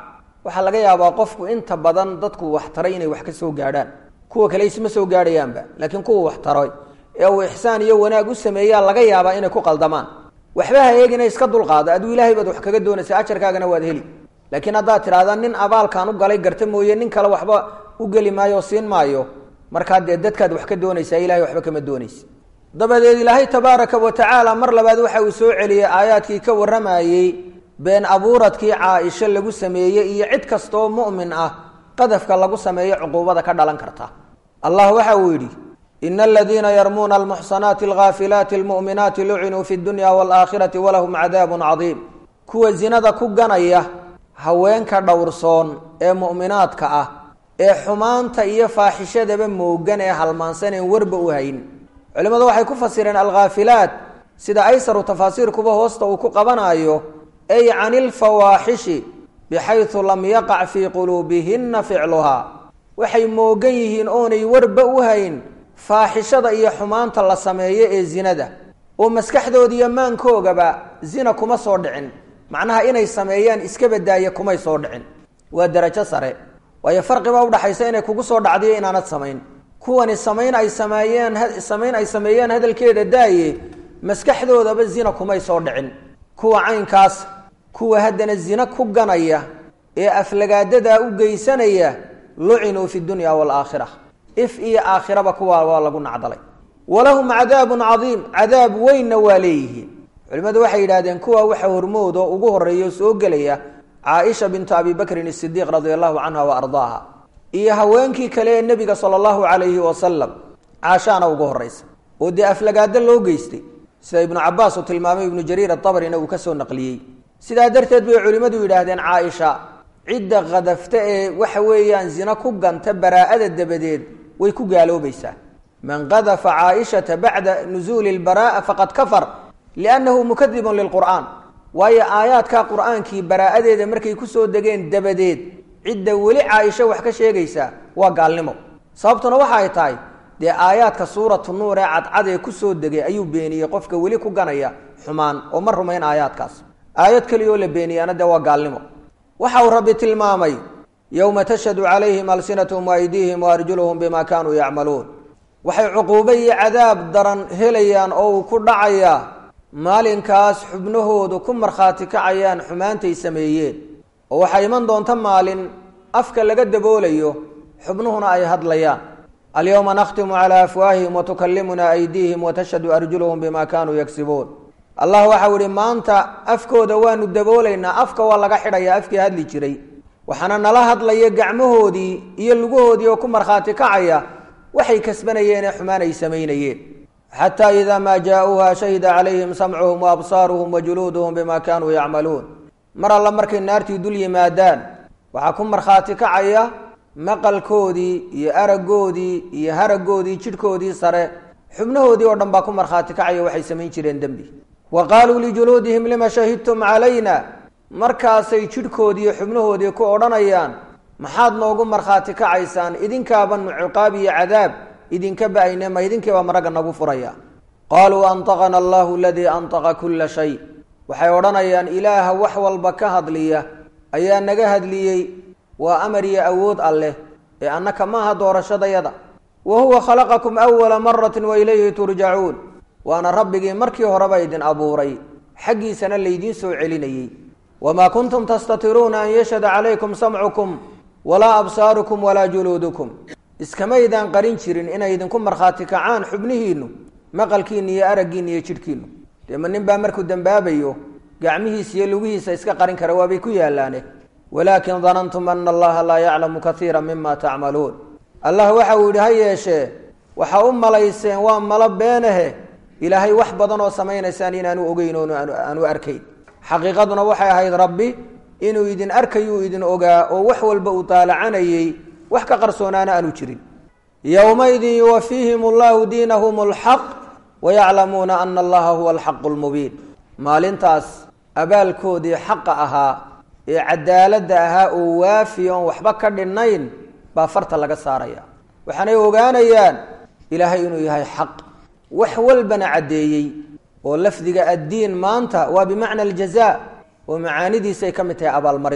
waxaa laga yaabaa qofku inta badan dadku wax taray inay wax ka soo gaadhaan kuwa kale isma soo gaadhayaanba laakiin kuwa wax taray ee uu ixsaan iyo wanaag u sameeyaa laga yaabaa inay ku qaldamaan waxba ha eegina iska dulqaada aduu ilaahay baad wax kaga doonaysa ajarkaagana waad heli laakiin haddaad tidhahdaa nin abaalkaan u galay garta mooye nin kale waxba u geli maayo o siin maayo markaa dee dadkaad wax ka doonaysaa ilahay waxba kama doonaysa dabadeed ilaahay tabaaraka wa tacaala mar labaad waxa uu soo celiyey aayaadkii ka warramayey been abuuradkii caa-isho lagu sameeyey iyo cid kastaoo mu'min ah qadafka lagu sameeyo cuquubada ka dhalan karta allah waxa uu yidhi ina aladiina yarmuuna almuxsanaati alghaafilaati almu'minaati lucinuu fi dunya waalaakhirati walahum cadaabun cadiim kuwa zinada ku ganaya haweenka dhowrsoon ee mu'minaadka ah ee xumaanta iyo faaxishadaba moogan ee halmaansaneen warba u hayn culimmadu waxay ku fasireen alkhaafilaat sida aysaru tafaasiirkuba hoosta uu ku qabanaayo ay cani ilfawaaxishi bixaysu lam yaqac fii quluubihinna ficluhaa waxay moogan yihiin oonay warba u hayn faaxishada iyo xumaanta la sameeyo ee zinada oo maskaxdooda iyo maankoogaba zina kuma soo dhicin macnaha inay sameeyaan iska badaaya kumay soo dhicin waa darajo sare waayo farqiba udhaxaysa inay kugu soo dhacdiyo inaanad samayn kuwani samayn ay sameeyeen samayn ay sameeyeen hadalkeeda daaye maskaxdoodaba zina kumay soo dhicin kuwa caynkaas kuwa haddana zina ku ganaya ee aflagaadadaa u geysanaya lucinuu fi dunya waalaakhira if iyo aakhiraba kuwaa waa lagu nacdalay walahum cadaabun cadiim cadaab weynna waa leeyihiin culimmadu waxay yidhahdeen kuwa waxa hormood oo ugu horeeya oo soo gelaya caaisha bintu abi bakrin isidiiq radia allahu canha wa ardaaha iyo haweenkii kale ee nebiga sala allahu calayhi wasalam caashaana ugu horeysa oo dee aflagaado loo geystay sida ibnu cabaas uu tilmaamay ibnu jariir adabrina uu ka soo naqliyey sidaa darteed bay culimmadu yidhaahdeen caaisha cidda khadafta ee waxa weeyaan zina ku ganta baraa'ada dabadeed way ku gaaloobaysaa man qadafa caaishata bacda nusuuli lbaraa'a faqad kafar liannahu mukadibun lilqur'aan waayo aayaadka qur'aankii baraa'adeeda markay kusoo degeen dabadeed cidda weli caaisho wax ka sheegaysaa waa gaalnimo sababtuna waxa ay tahay dee aayaadka suuratu nuur ee cadcad ee kusoo degay ayuu beeniyey qofka weli ku ganaya xumaan oo ma rumayn aayaadkaas aayad keliyaoo la beeniyaana dee waa gaalnimo waxa uu rabbi tilmaamay yowma tashhadu calayhim alsinatahum waaydiihim waarjuluhum bima kaanuu yacmaluun waxay cuquubo iyo cadaab daran helayaan oo uu ku dhacayaa maalinkaas xubnahoodu ku markhaati kacayaan xumaantay sameeyeen oo waxaa iman doonta maalin afka laga daboolayo xubnuhuna ay hadlayaan alyowma nakhtimu calaa afwaahihim watukallimuna aydiihim watashhadu arjuluhum bima kaanuu yagsibuun allah waxau ihi maanta afkooda waanu daboolaynaa afka waa laga xidhayaa afkii hadli jiray waxaana nala hadlaya gacmahoodii iyo lugahoodii oo ku markhaati kacaya waxay kasbanayeen ee xumaan ay samaynayeen xataa idaa maa jaa-uuha shahida calayhim samcuhum waabsaaruhum wajuluuduhum bima kaanuu yacmaluun mar alla markay naartii dul yimaadaan waxaa ku markhaati kacaya maqalkoodii iyo aragoodii iyo haragoodii jidhkoodii sare xubnahoodii oo dhan baa ku markhaati kacaya waxay samayn jireen dembi wa qaaluu lijuluudihim lima shahidtum calayna markaasay jidhkoodii iyo xubnahoodii ku odhanayaan maxaad noogu markhaati kacaysaan idinkaabanu ciqaab iyo cadaab idinka ba-ayne ma idinkiibaa maragga nagu furaya qaaluu antaqana allahu aladii antaqa kulla shay waxay odhanayaan ilaaha wax walba ka hadliya ayaa naga hadliyey waa amar iyo awood alleh ee annaka maaha doorashadayada wa huwa khalaqakum awala maratin wa ilayhi turjacuun waana rabbigii markii horeba idin abuuray xaggiisana laydiin soo celinayey wamaa kuntum tastatiruuna an yashhada calaykum samcukum walaa absaarukum walaa juluudukum iskamaydaan qarin jirin inay idinku markhaati kacaan xubnihiinnu maqalkiinna iyo araggiinna iyo jidhkiinnu dee ma nin baa markuu dembaabayo gacmihiisa iyo lugihiisa iska qarin kara waabay ku yaallaane walaakin danantum ana allaha laa yaclamu kaiira mima tacmaluun allah waxa uu yidhi ha yeeshee waxaa u malayseen waa malo beenahe ilaahay wax badan oo samaynaysaan inaanu ogeyn oon aanu arkayn xaqiiqaduna waxay ahayd rabbi inuu idin arkayuu idin ogaa oo wax walba uu taalacanayey wax ka qarsoonaana aanu jirin yowmaidin yuwafiihim allahu diinahum alxaq wayaclamuuna ana allaha huwa alxaqu lmubiin maalintaas abaalkoodii xaqa ahaa ee cadaaladda ahaa oo waafi oon waxba ka dhinnayn baa farta laga saaraya waxaanay ogaanayaan ilaahay inuu yahay xaq wax walbana caddeeyey oo lafdiga addiin maanta waa bimacna aljaza oo macaanidiisay ka mid tahay abaalmarintu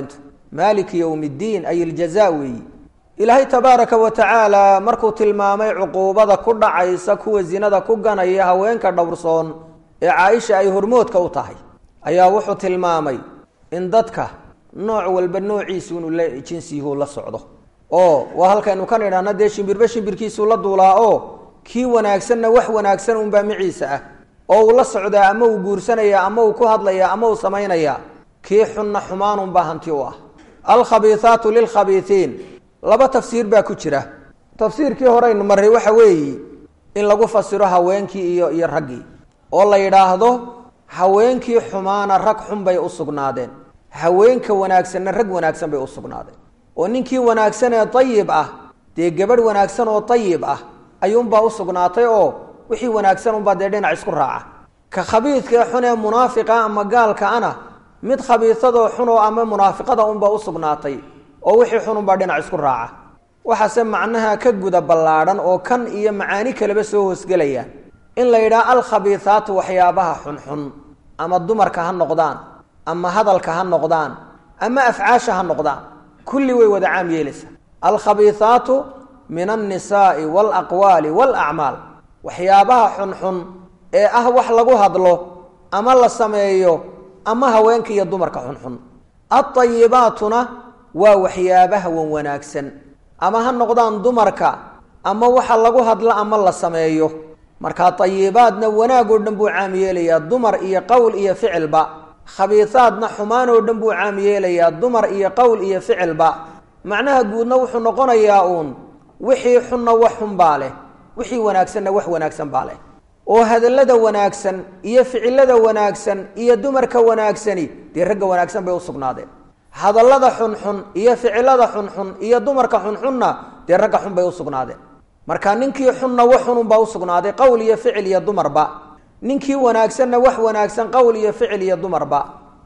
maaliki yowmi ddiin ay iljaza weeyi ilaahay tabaaraka wa tacaala markuu tilmaamay cuquubada ku dhacaysa kuwa zinada ku ganaya haweenka dhowrsoon ee caaisha ay hormoodka u tahay ayaa wuxuu tilmaamay in dadka nooc walba noociisu inuu la jinsiyuhu la socdo oo waa halkaynu kan idhaahna dee shimbirba shimbirkiisuu la duulaa oo kii wanaagsanna wax wanaagsan unbaa miciisa ah oo uu la socdaa ama uu guursanaya ama uu ku hadlaya ama uu samaynaya kii xunna xumaanunbaa hanti u ah alkhabiihaatu lilkhabiiiin laba tafsiir baa ku jira tafsiirkii horeynu marray waxa weeye in lagu fasiro haweenkii iyo iyo raggii oo la yidhaahdo haweenkii xumaana rag xun bay u sugnaadeen haweenka wanaagsanna rag wanaagsan bay u sugnaadeen oo ninkii wanaagsan ee dayib ah dee gabadh wanaagsan oo dayib ah ayuunbaa u sugnaatay oo wixii wanaagsan unbaa dee dhinac isku raaca ka khabiidka ee xun ee munaafiqa ama gaalka ana mid khabiisadoo xunoo ama munaafiqada unbaa u sugnaatay oo wixii xun unbaa dhinac isku raaca waxaase macnaha ka guda ballaadhan oo kan iyo macaani kaleba soo hoosgelayaan in la yidhaha alkhabiihaatu waxyaabaha xunxun ama dumarka ha noqdaan ama hadalka ha noqdaan ama afcaasha ha noqdaan kulli way wada caam yeelaysaa alkhabiihaatu min alnisaai walaqwaali walacmaal waxyaabaha xunxun ee ah wax lagu hadlo ama la sameeyo ama haweenka iyo dumarka xunxun aayibaatuna waa waxyaabaha wan wanaagsan ama ha noqdaan dumarka ama waxa lagu hadlo ama la sameeyo markaa ayibaadna wanaag oo dhan buu caam yeelayaa dumar iyo qowl iyo ficilba khabiisaadna xumaan oo dhan buu caam yeelayaa dumar iyo qowl iyo ficilba macnaha guudna wuxuu noqonayaa uun wixii xunna wax xun baa leh wixii wanaagsanna wax wanaagsan baa leh oo hadallada wanaagsan iyo ficilada wanaagsan iyo dumarka wanaagsani dee ragga wanaagsan bay u sugnaadeen hadallada xunxun iyo ficilada xunxun iyo dumarka xunxunna dee ragga xun bay u sugnaadeen marka ninkii xunna wax xununbaa usugnaaday qowl iyo ficil iyo dumarba ninkii wanaagsanna wax wanaagsan qowl iyo ficil iyo dumarba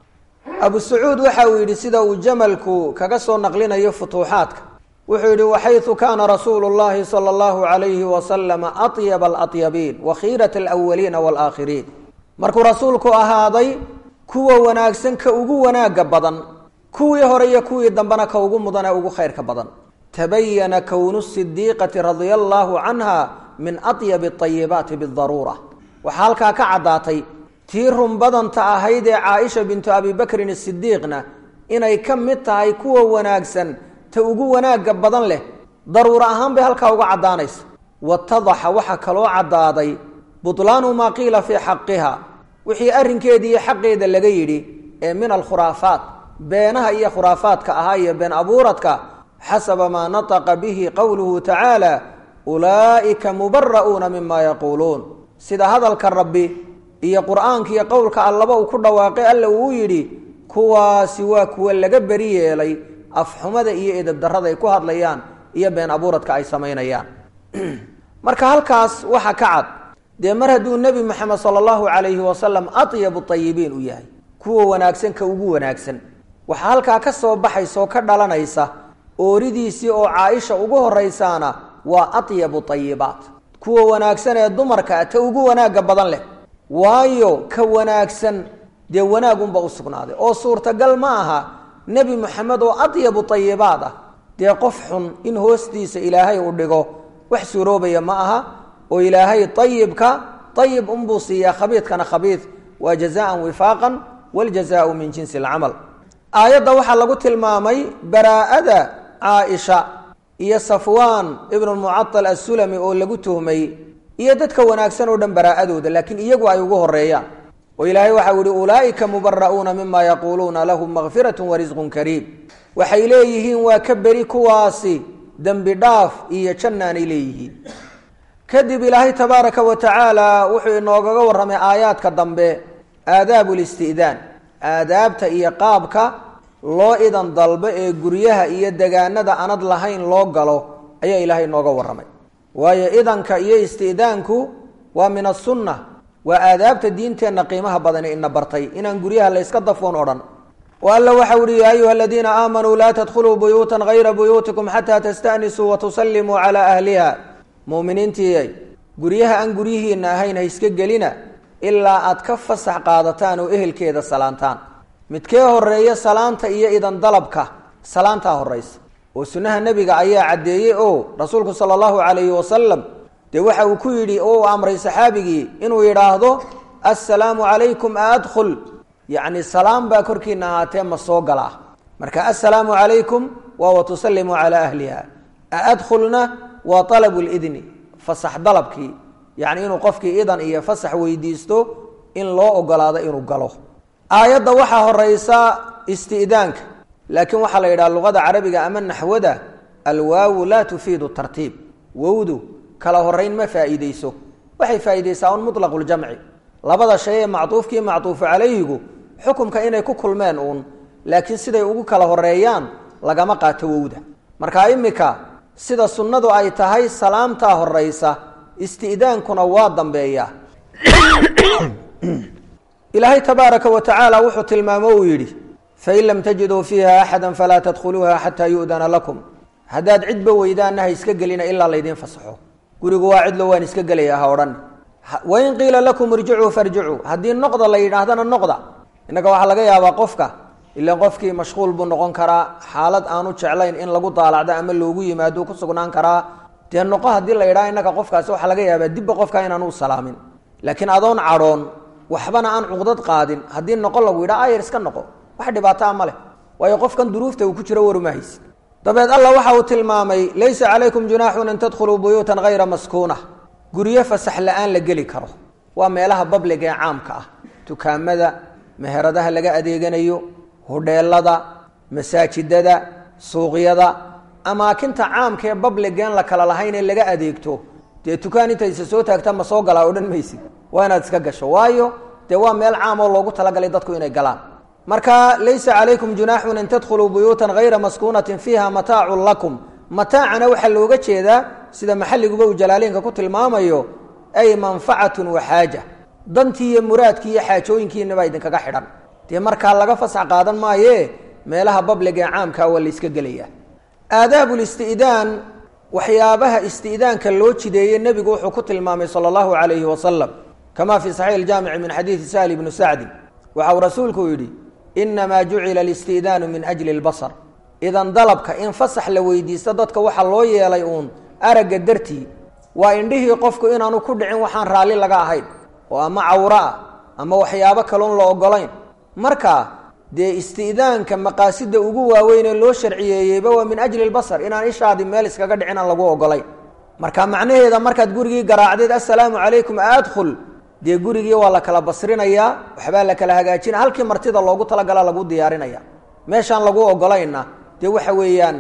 abu sacuud waxa uu yidhi sida uu jamalku kaga soo naqlinayo futuuxaadka wuxuu yidhi waxaytu kaana rasuulu llahi sala allahu calayhi wasalama atyaba alatyabiin wa khiirat alawaliina waalaakhiriin markuu rasuulku ahaaday kuwa wanaagsan ka ugu wanaaga badan kuwii hore iyo kuwii dambena ka ugu mudan ee ugu khayrka badan tabayana kownu sidiiqati radia allaahu canha min atyabi ayibaati bidaruura waxaa halkaa ka caddaatay tii run badanta ahayd ee caaisha bintu abi bakrin asidiiqna inay ka mid tahay kuwa wanaagsan ta ugu wanaagga badan leh daruuro ahaan bay halkaa uga caddaanaysa watadaxa waxaa kaloo caddaaday butlaanu maa qiila fii xaqiha wixii arrinkeedii iyo xaqeeda laga yidhi ee min alkhuraafaat beenaha iyo khuraafaadka ahaa iyo been abuuradka xasaba maa nataqa bihi qowluhu tacaala ulaa'ika mubara'uuna mima yaquuluun sida hadalka rabbi iyo qur'aanka iyo qowlka allaba uu ku dhawaaqay alla uu yidhi kuwaasi waa kuwa laga beri yeelay afxumada iyo edabdarrada ay ku hadlayaan iyo been abuuradka ay samaynayaan marka halkaas waxa ka cad dee mar hadduu nebi moxamed sala allahu calayhi wasalam atyabu tayibiin u yahay kuwa wanaagsan ka ugu wanaagsan waxaa halkaa ka soo baxaysa oo ka dhalanaysa ooridiisii oo caaisha ugu horraysaana waa atyabu tayibaat kuwa wanaagsan ee dumarka ta ugu wanaagga badan leh waayo ka wanaagsan dee wanaagunba u sugnaaday oo suurtagal ma aha nebi moxamed oo atyabu tayibaat ah dee qof xun in hoostiisa ilaahay u dhigo wax suuroobaya ma aha oo ilaahay ayibka ayib unbuu siiyaa khabiidkana khabiid waa jazaan wifaaqan wljazaau min jinsi alcamal aayadda waxaa lagu tilmaamay baraa'ada caaisha iyo safwaan ibnu mucatal assulami oo lagu tuhmay iyo dadka wanaagsan oo dhan baraa'adooda laakiin iyagu ay ugu horeeyaan oo ilaahay waxau yihi ulaa'ika mubara'uuna mima yaquuluuna lahum makfiratu warisqun kariim waxay leeyihiin waa ka beri kuwaasi dembi dhaaf iyo jannaanay leeyihiin kadib ilaahay tabaaraka wa tacaala wuxuu inoogaga warramay aayaadka dambe aadaabu listidaan aadaabta iyo qaabka loo idan dalbo ee guryaha iyo degaanada anad lahayn loo galo ayaa ilaahay inooga warramay waayo idanka iyo isti'daanku waa min asunna waa aadaabta diinteenna qiimaha badani ina bartay inaan guryaha layska dafoon odhan oo alla waxau ihi yaa ayuha aladiina aamanuu laa tadkhuluu buyuutan hayra buyuutikum xataa tastanisuu watusallimuu calaa ahliha muminiintii guryaha aan guryihiina ahayn ha iska gelina ilaa aad ka fasax qaadataan oo ehelkeeda salaantaan midkee horeeya salaanta iyo idan dalabka salaantaa horaysa oo sunnaha nebiga ayaa caddeeyey oo rasuulku sala allahu calayhi wasalam dee waxa uu ku yidhi oo uu amray saxaabigii inuu yidhaahdo assalaamu calaykum a adkhul yacni salaam baa korkiina ahaatee ma soo galaa marka assalaamu calaykum waa wa tusallimu calaa ahliha a adkhulna waa talabu lidni fasax dalabkii yacni inuu qofkii idan iyo fasax weydiisto in loo ogolaado inuu galo aayadda waxaa horeysa isti'daanka laakiin waxaa la yidhaha luqada carabiga ama naxwada alwaawu laa tufiidu tartiib wowdu kala horeyn ma faa'iideyso waxay faa'iideysaa un mutlaqu ljamci labada shay ee macduufkii macduufu calayhigu xukumka inay ku kulmeen uun laakiin siday ugu kala horeeyaan lagama qaato wowda marka imika sida sunnadu ay tahay salaamtaa horeysa isti'daankuna waa dambeeya ilaahay tabaaraka wa tacaala wuxuu tilmaamo uu yidhi fain lam tajiduu fiiha axada falaa tadkhuluuha xataa yu'dana lakum haddaad cidba weydaanna ha iska gelina ilaa laydiin fasaxo gurigu waa cidlo waan iska gelaya ha odhan wain qiila lakum irjicuu farjicuu haddii noqda la yidhaahdana noqda innaga waxaa laga yaabaa qofka ilaan qofkii mashquul buu noqon karaa xaalad aanu jeclayn in lagu daalacdo ama loogu yimaado ku sugnaan karaa dee noqo haddii la yidhaha innaga qofkaasi waxaa laga yaabaa dibba qofka inaanu salaamin laakiin adoon cadhoon waxbana aan cuqdad qaadin haddii noqo lagu yidhaha ayar iska noqo wax dhibaataa ma leh waayo qofkan duruufta uu ku jiro warumahayse dabeed allah waxa uu tilmaamay laysa calaykum junaaxun an tadkhuluu buyuutan hayra maskuuna guryo fasax la-aan la geli karo waa meelaha babliga ee caamka ah dukaamada meheradaha laga adeeganayo hudheelada masaajidada suuqyada amaakinta caamka ee babligeen la kala lahayn ee laga adeegto dee dukaan intaysa soo taagta ma soo galaa odhan maysid waa inaad iska gasho waayo dee waa meel caam oo loogu talagalay dadku inay galaan marka laysa calaykum junaaxun an tadkhuluu buyuutan hayra maskuunatin fiiha mataacun lakum mataacana waxaa looga jeedaa sida maxalliguba uu jalaaliinka ku tilmaamayo ay manfacatun wa xaaja dantii iyo muraadkii iyo xaajooyinkiinabaa idinkaga xidhan dee markaa laga fasax qaadan maaye meelaha babliga ee caamkaa waa la yska gelaya aadaabu listi'daan waxyaabaha isti'daanka loo jideeye nebigu wuxuu ku tilmaamay sala allahu calayhi wasalam kama fi saxiix iljaamici min xadiidi sahli ibnu sacdin waxa uu rasuulku yidhi inamaa jucila alisti'daanu min ajli lbasar idan dalabka in fasax la weydiisto dadka waxaa loo yeelay uun aragga dartii waa indhihii qofku inaanu ku dhicin waxaan raalli laga ahayn oo ama cawro ah ama waxyaabo kaloon la ogolayn marka dee isti'daanka maqaasida ugu waaweyn ee loo sharciyeeyeyba waa min ajli lbasar inaan ishaadi meel iskaga dhicin aan lagu ogolayn marka macnaheeda markaad gurigii garaacdeed assalaamu calaykum adkhul dee gurigii waa la kala basrinayaa waxbaa la kala hagaajina halkii martida loogu talagala lagu diyaarinaya meeshaan lagu ogolayna dee waxa weeyaan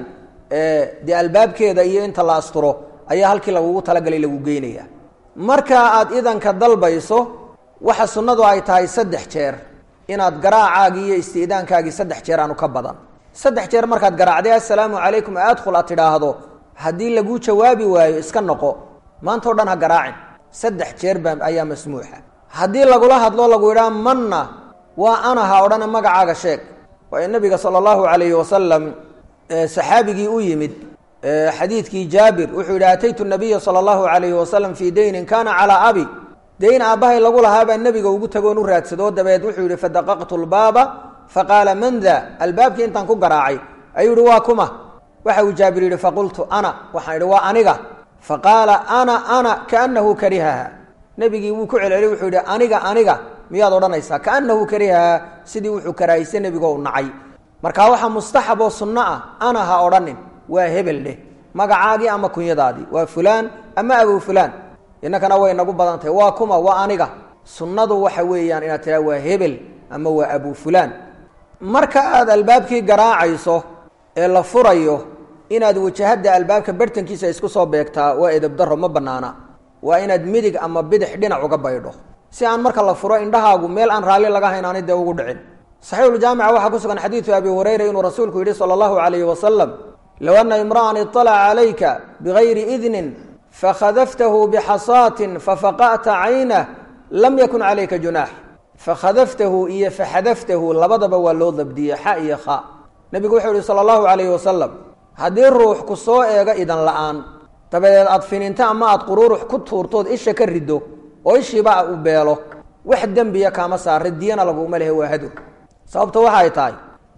dee albaabkeeda iyo inta la asturo ayaa halkii lagugu talagalay lagu geynaya marka aad idanka dalbayso waxa sunnadu ay tahay saddex jeer inaad garaacaagii iyo isti'daankaagii saddex jeer aanu ka badan saddex jeer markaad garaacday assalaamu calaykum adkhul aad tidhaahdo haddii laguu jawaabi waayo iska noqo maanta o dhan ha garaacin saddex jeer baa ayaa masmuuxa haddii lagula hadlo lagu yidhaha manna waa ana ha odhana magacaaga sheeg waayo nabiga sala allahu calayhi wasalam saxaabigii u yimid xadiidkii jaabir wuxuu yidhi ataytu nabiya sala allahu calayhi wasalam fii daynin kana calaa abi dayn aabbahay lagu lahaabaa nebiga ugu tagoon u raadsado dabeed wuxuu yihi fadaqaqtu lbaaba faqaala man da albaabkii intaan ku garaacay ayuu yihi waa kuma waxa uu jaabir yidhi faqultu ana waxaan idhi waa aniga faqaala ana ana kaanahu karihaha nebigii wuu ku celceliyey wuxuu yidhi aniga aniga miyaad odhanaysaa kaanahu karihaha sidii wuxuu karaahiyse nebigo u nacay marka waxaa mustaxab oo sunno ah ana ha odhanin waa hebel dheh magacaagii ama kunyadaadii waa fulaan ama abu fulaan innakana way nagu badan tahay waa kuma waa aniga sunnadu waxa weeyaan inaad tiraa waa hebel ama waa abu fulaan marka aad albaabkii garaacayso ee la furayo inaad wajahada albaabka bartankiisa isku soo beegtaa waa edabdaro ma banaana waa inaad midig ama bidix dhinac uga baydho si aan marka la furo indhahaagu meel aan raalli laga hayn aanay dee ugu dhicin saxiixuljaamica waxaa ku sugan xadiidu abi hurayra inuu rasuulku yidhi sala allahu calayhi wasalam low ana imra'an iطalaca calayka bigayri idnin fakhadaftahu bixasaatin fafaqa'ta caynah lam yakun calayka junaax fakhadaftahu iyo faxadaftahu labadaba waa loo dabdiyey xa iyo kha nebigu wuxuu yihi sala allahu calayhi wasalam haddii ruux ku soo eego idan la-aan dabadeed aad fininto ama aad quruurux ku tuurtood isha ka riddo oo ishiiba u beelo wax dembiya kaama saara diyana laguma lehe waa hadur sababta waxay tahay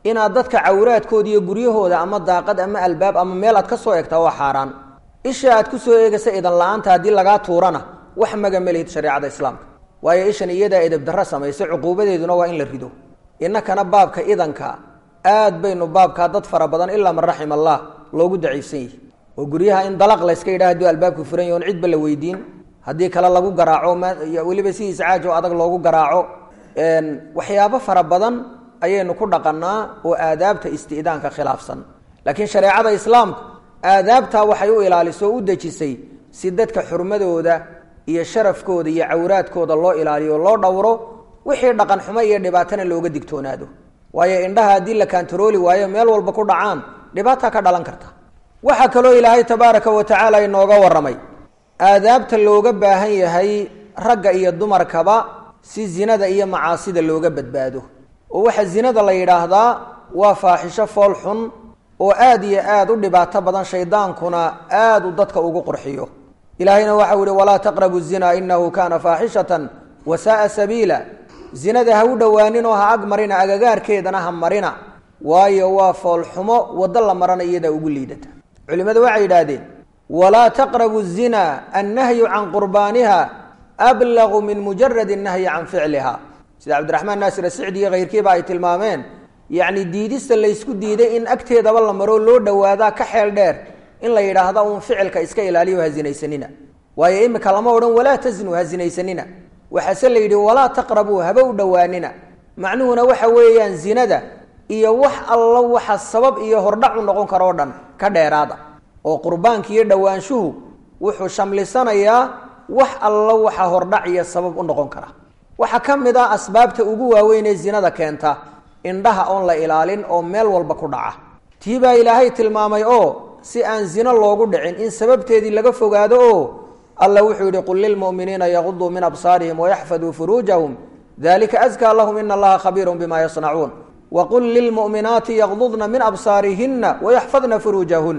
inaad dadka cawraadkooda iyo guryahooda ama daaqad ama albaab ama meel aad ka soo egtaa waa xaaraan isha aad ku soo eegaysa idan la-aanta haddii lagaa tuurana wax maga melihid shareecada islaamka waayo ishan iyadaa edabdarro samaysa cuquubadeeduna waa in la rido innakana baabka idanka aad baynu baabkaa dad fara badan ilaa man raxima allah loogu daciifsan yihi oo guryaha in dalaq layska yidhaha haduu albaabku furan yahy on cidba la weydiin haddii kale lagu garaaco weliba sidiisa caajo adag loogu garaaco waxyaabo fara badan ayaynu ku dhaqanaa oo aadaabta isti'daanka khilaafsan laakiin shareecada islaamku aadaabtaa waxay u ilaaliso o u dejisay si dadka xurmadooda iyo sharafkooda iyo cawraadkooda loo ilaaliyo loo dhowro wixii dhaqan xumo iyo dhibaatana looga digtoonaado waayo indhaha haddii la kaantarooli waayo meel walba ku dhacaan dhibaataa ka dhalan karta waxaa kaloo ilaahay tabaaraka wa tacaala inooga warramay aadaabta looga baahan yahay ragga iyo dumarkaba si zinada iyo macaasida looga badbaado oo waxaa zinada la yidhaahdaa waa faaxisho fool xun oo aad iyo aad u dhibaato badan shaydaankuna aad u dadka ugu qurxiyo ilaahayna waxau yihi walaa taqrabu zina inahu kana faaxishatan wa saaa sabiila zinada ha u dhowaaninoo ha ag marina agagaarkeedana ha marina waayo waa foolxumo waddo la marana iyadaa ugu liidata culimmadu waxay yidhaahdeen walaa taqrabu zina annahyu can qurbaaniha ablagu min mujarad nahyi can ficliha sida cabdiraxmaan naasir asicdi iyo kayrkiiba ay tilmaameen yacni diidista laysku diiday in agteedaba la maroo loo dhowaadaa ka xeel dheer in la yidhaahda uun ficilka iska ilaaliyo ha zinaysanina waayo imika lama odhan walaa tasnu ha zinaysanina waxaase la yidhi walaa taqrabuu haba u dhowaanina macnuhuna waxa weeyaan zinada iyo wax alla waxa sabab iyo hordhac u noqon karoo dhan ka dheeraada oo qurbaanka iyo dhowaanshuhu wuxuu shamlisanayaa wax alla waxa hordhac iyo sabab u noqon kara waxaa ka mid ah asbaabta ugu waaweyn ee zinada keenta indhaha oon la ilaalin oo meel walba ku dhaca tii baa ilaahay tilmaamay oo si aan zino loogu dhicin in sababteedii laga fogaado oo alla wuxuu yihi qul lilmu'miniina yaguduu min absaarihim wayaxfaduu furuujahum dalika askaa lahum ina allaha khabiirun bima yasnacuun waqul lilmu'minaati yaqdudna min absaarihina wayaxfadna furuujahun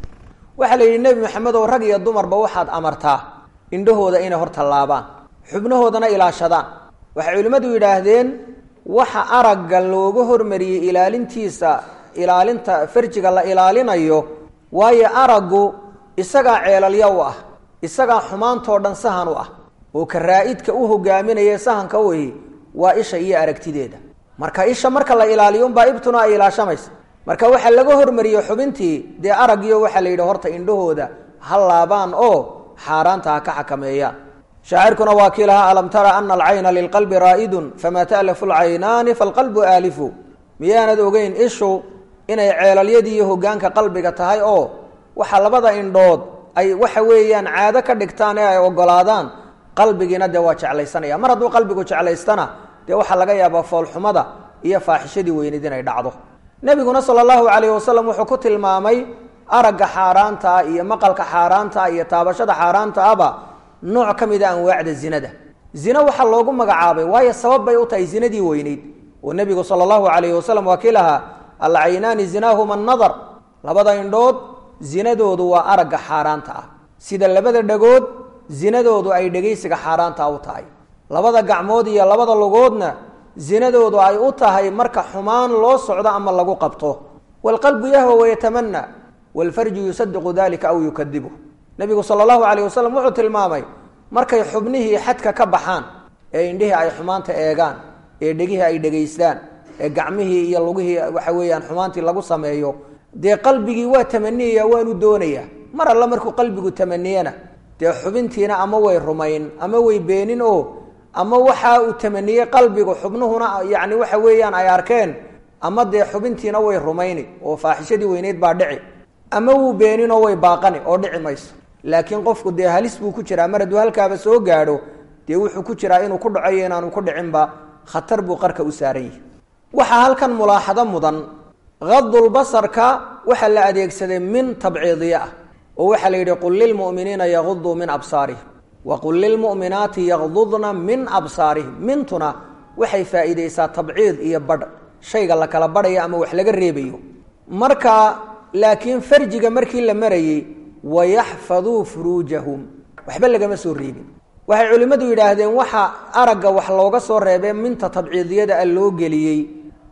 waxaa la yidhi nebi maxamed oo rag iyo dumarba waxaad amartaa indhahooda inay hor tallaabaan xubnahoodana ilaashadaan waxay culimmadu yidhaahdeen waxa aragga looga hormariyey ilaalintiisa ilaalinta farjiga la ilaalinayo waayo araggu isagaa ceelalya u ah isagaa xumaantoo dhan sahan u ah oo karaa-idka u hogaaminaya sahanka uhi waa isha iyo aragtideeda marka isha marka la ilaaliyo unbaa ibtuna ay ilaashamaysa marka waxaa laga hormariyey xubintii dee araggiyo waxaa la yidhi horta indhahooda ha laabaan oo xaaraanta ha ka xakameeyaan shaacirkuna waa kii lahaa alam tara ana alcayna lilqalbi raa'idun famaa ta'lafu lcaynaani falqalbu aalifu miyaanad ogeyn ishu inay ceelalyadii iyo hogaanka qalbiga tahay oo waxa labada indhood ay waxa weeyaan caado ka dhigtaan ee ay ogolaadaan qalbigiina dee waa jeclaysanaya mar hadduu qalbigu jeclaystana dee waxaa laga yaabaa foolxumada iyo faaxishadii weyneyd inay dhacdo nebiguna sala allahu calayhi wasalam wuxuu ku tilmaamay aragga xaaraantaa iyo maqalka xaaraantaa iyo taabashada xaaraanta aba nooc ka mid a anwaacda zinada zina waxaa loogu magacaabay waayo sabab bay u tahay zinadii weyneyd oo nebigu sala allahu calayhi wasalam waa kii lahaa alcaynaani zinaahuma annadar labada indhood zinadoodu waa aragga xaaraanta ah sida labada dhagood zinadoodu ay dhegaysiga xaaraanta u tahay labada gacmood iyo labada lugoodna zinadoodu ay u tahay marka xumaan loo socdo ama lagu qabto waalqalbu yahwa wayatamana waalfarju yusadiqu dalika aw yukadibu nebigu sala allahu calayh wasalam wuxuu tilmaamay markay xubnihii xadka ka baxaan ee indhihii ay xumaanta eegaan ee dhegihii ay dhegaystaan ee gacmihii iyo lugihii waxa weeyaan xumaantii lagu sameeyo dee qalbigii waa tamaniyaya waanu doonayaa mar alle markuu qalbigu tamaniyana dee xubintiina ama way rumayn ama way beenin oo ama waxa uu tamaniyey qalbigu xubnuhuna yacni waxa weeyaan ay arkeen ama dee xubintiina way rumayni oo faaxishadii weyneyd baa dhici ama wuu beeninoo way baaqani oo dhici mayso laakiin qofku dee halis buu ku jiraa mar hadduu halkaaba soo gaadho dee wuxuu ku jiraa inuu ku dhaco iyo inaanu ku dhicinba khatar buu qarka u saaran yahay waxaa halkan mulaaxado mudan kadulbasarka waxaa la adeegsaday min tabciidiye ah oo waxaa la yidhi qul lilmu'miniina yaguduu min absaarihim wa qul lilmu'minaati yagdudna min absaarihim mintuna waxay faa'iideysaa tabciid iyo badh shayga la kala badhayo ama wax laga reebayo marka laakiin farjiga markii la marayey wayaxfaduu furuujahum waxba lagama soo reebin waxay culimmadu yidhaahdeen waxa aragga wax looga soo reebee minta tabciidiyada a loo geliyey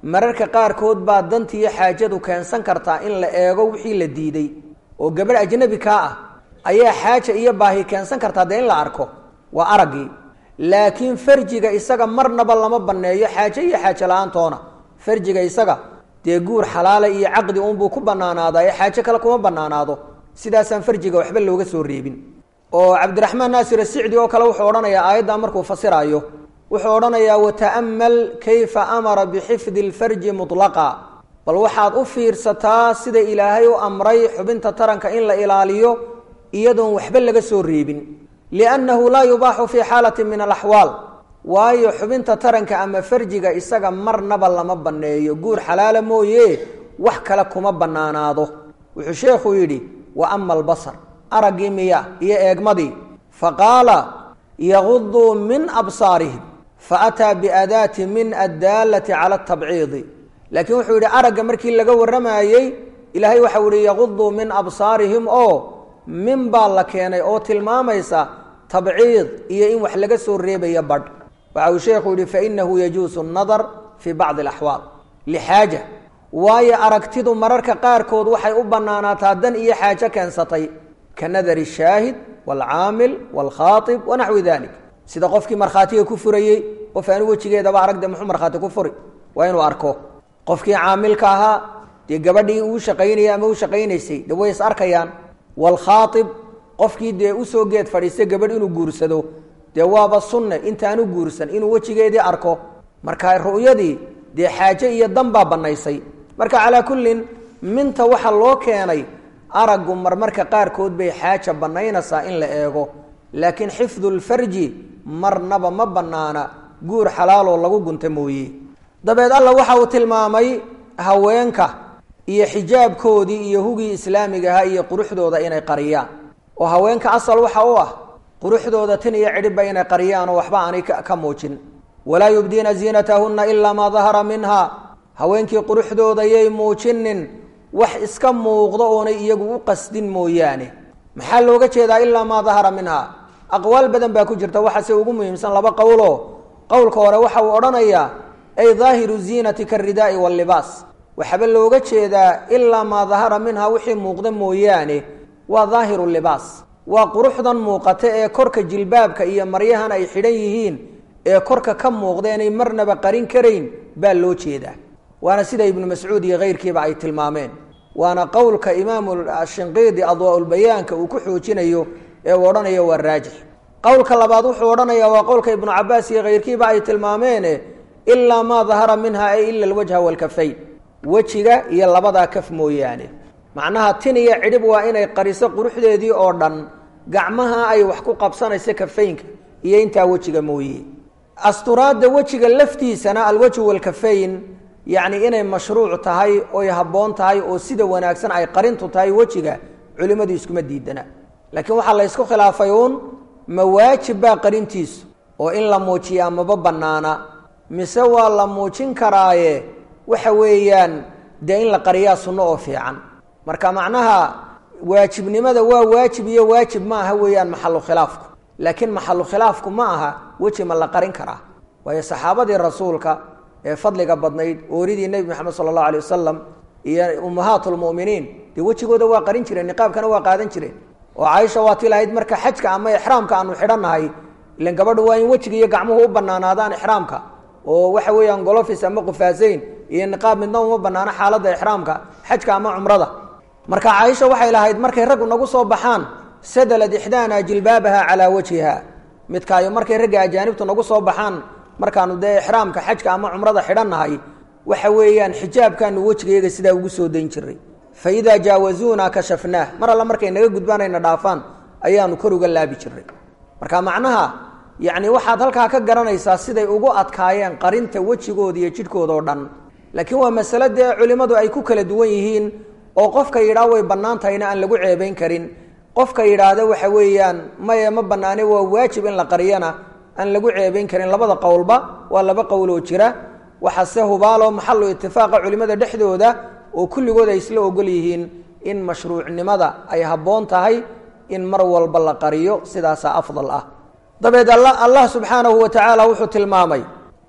mararka qaarkood baa dantiiyo xaajadu keensan kartaa in la eego wixii la diiday oo gabadh ajnabi kaa ah ayaa xaaja iyo baahi keensan kartaa dee in la arko waa araggii laakiin farjiga isaga marnaba lama banneeyo xaaje iyo xaaje la-aantoona farjiga isaga dee guur xalaala iyo caqdi uunbuu ku banaanaadaa ee xaaje kale kuma banaanaado sidaasaan farjiga waxba looga soo reebin oo cabdiraxmaan naasir asicdi oo kale wuxuu odhanayaa aayaddaa markuu fasiraayo wuxuu odhanayaa wata'amal kayfa amara bixifdi lfarji mutlaqa bal waxaad u fiirsataa sida ilaahay u amray xubinta taranka in la ilaaliyo iyadoon waxba laga soo reebin liannahu laa yubaaxu fii xaalati min alaxwaal waayo xubinta taranka ama farjiga isaga marnaba lama banneeyo guur xalaala mooye wax kale kuma bannaanaado wuxuu sheekhu yidhi wa ama albasar araggii miya iyo eegmadii faqaala yaguduu min absaarihim faataa biadaati min addaalati cala atabciidi laakiin wuxuu yidhi aragga markii laga warramayey ilaahay waxau yihi yaguduu min absaarihim oo min baa la keenay oo tilmaamaysa tabciid iyo in wax laga soo reebayo badh waxa uu sheekhu yihi fainahu yajuusu nadar fii bacdi alaxwaal lixaaja waayo aragtidu mararka qaarkood waxay u bannaanaataa dan iyo xaajo keensatay ka nadari shaahid waalcaamil waalkhaatib wanaxwi dalik sida qofkii markhaatiga ku furayey qof aanu wejigeedaba aragde muxuu markhaati ku furi waa inuu arko qofkii caamilka ahaa dee gabadhii uu shaqaynayay ama u shaqaynaysay de way is arkayaan waalkhaatib qofkii dee usoo geed fadhiistay gabadh inuu guursado dee waaba sunne intaanu guursan inuu wejigeedii arko marka ru'yadii dee xaaje iyo dan baa bannaysay marka calaa kullin minta waxa loo keenay araggu marmarka qaarkood bay xaaja bannaynaysaa in la eego laakiin xifdu lfarji marnaba ma bannaana guur xalaaloo lagu gunta mooye dabeed alla waxa uu tilmaamay haweenka iyo xijaabkoodii iyo hugii islaamiga ahaa iyo quruxdooda inay qariyaan oo haweenka asal waxa u ah quruxdooda tin iyo cidhibba inay qariyaan oo waxba aanay ka muujin walaa yubdiina ziinatahunna ilaa maa dahara minha haweenkii quruxdooda yay muujinin wax iska muuqdo oonay iyagu u qasdin mooyaane maxaa looga jeedaa ilaa maa dahara minha aqwaal badan baa ku jirta waxaase ugu muhiimsan laba qowlo qowlka hore waxa uu odhanayaa ay daahiru ziinati karidaa'i wallibaas waxaaba looga jeedaa ilaa maa dahara minha wixii muuqda mooyaane waa daahiru libaas waa quruxdan muuqata ee korka jilbaabka iyo maryahan ay xidhan yihiin ee korka ka muuqda inay marnaba qarin karayn baa loo jeedaa waana sida ibnu mascuud iyo keyrkiiba ay tilmaameen waana qowlka imaamu shinqiidi adwaaulbayaanka uu ku xoojinayo ee uu odhanayo waa raajix qowlka labaad wuxuu odhanayaa waa qowlka ibnu cabaas iyo keyrkiiba ay tilmaameene ilaa maa dahara minha ay ila alwajha waalkafayn wejiga iyo labadaa kaf mooyaane macnaha tin iyo cidhib waa inay qariso quruxdeedii oo dhan gacmaha ay wax ku qabsanayso kafaynka iyo intaa wejiga mooye asturaadda wejiga laftiisana alwajhu waalkafayn yacni inay mashruuc tahay oy habboon tahay oo sida wanaagsan ay qarintu tahay wejiga culimmadu iskuma diidana laakiin waxaa la ysku khilaafay uun ma waajib baa qarintiisu oo in la muujiyaa maba bannaana mise waa la muujin karaaye waxa weeyaan dee in la qariyaa sunno oo fiican marka macnaha waajibnimada waa waajib iyo waajib ma aha weeyaan maxalu khilaafku laakiin maxalu khilaafku ma aha weji ma la qarin karaa waayo saxaabadii rasuulka ee fadliga badnayd ooridii nebi moxamed sala allahu alay wasalam iyo ummahaat lmu'miniin dee wejigooda waa qarin jireen niqaabkana waa qaadan jireen oo caaisha waa ti lahayd marka xajka ama ixraamka aanu xidhannahay ilan gabadhu waa in wejiga iyo gacmuhu u banaanaadaan ixraamka oo waxa weeyaan golofis ama qufaasayn iyo niqaab midna uma banaano xaaladda ixraamka xajka ama cumrada marka caaisha waxay lahayd markay raggu nagu soo baxaan sadalad ixdaana jilbaabaha calaa wajhiha midkaayo markay ragga ajaanibtu nagu soo baxaan markaanu dee ixraamka xajka ama cumrada xidhannahay waxa weeyaan xijaabkaanu wejigayaga sidaa ugu soo dayn jiray fa idaa jaawazuuna kashafnaah mar alla markay naga gudbaanayna dhaafaan ayaanu kor uga laabi jiray marka macnaha yacni waxaad halkaa ka garanaysaa siday ugu adkaayeen qarinta wejigooda iyo jidhkooda oo dhan laakiin waa masale dee culimmadu ay ku kala duwan yihiin oo qofka yidhaah way bannaan tahayna aan lagu ceebayn karin qofka yidhaahda waxa weeyaan maye ma bannaane waa waajib in la qariyana aan lagu ceebayn karin labada qowlba waa laba qowloo jira waxaase hubaaloo maxalu itifaaqa culimmada dhexdooda oo kulligood ay isla ogol yihiin in mashruucnimada ay habboon tahay in mar walba la qariyo sidaasaa afdal ah dabeed allah subxaanahu wa tacaala wuxuu tilmaamay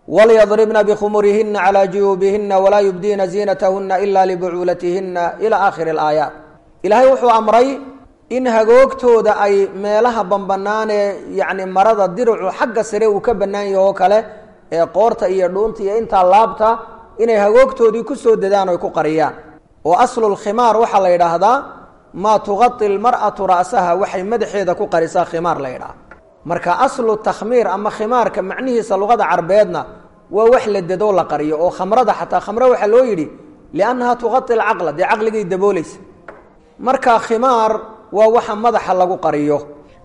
walyadribna bikhumurihina calaa juyuubihina walaa yubdiina ziinatahuna ila libucuulatihina ilaa aakhiri alaayaat ilaahay wuxuu amray in hagoogtooda ay meelaha bambanaan ee yacni marada diracu xagga sare uu ka bannaan yaho oo kale ee qoorta iyo dhuunta iyo intaa laabta inay hagoogtoodii kusoo dadaan oy ku qariyaan oo aslulkhimaar waxaa la yidhaahdaa maa tuqai lmar'atu ra'saha waxay madaxeeda ku qarisaa khimaar la yidhaha marka aslu takhmiir ama khimaarka macnihiisa luqada carbeedna waa wax la dadoo la qariyo oo khamrada xataa khamre waxaa loo yidhi liannaha tuqai lcaqla dee caqligay daboolaysa marka khimaar waa waxa madaxa lagu qariyo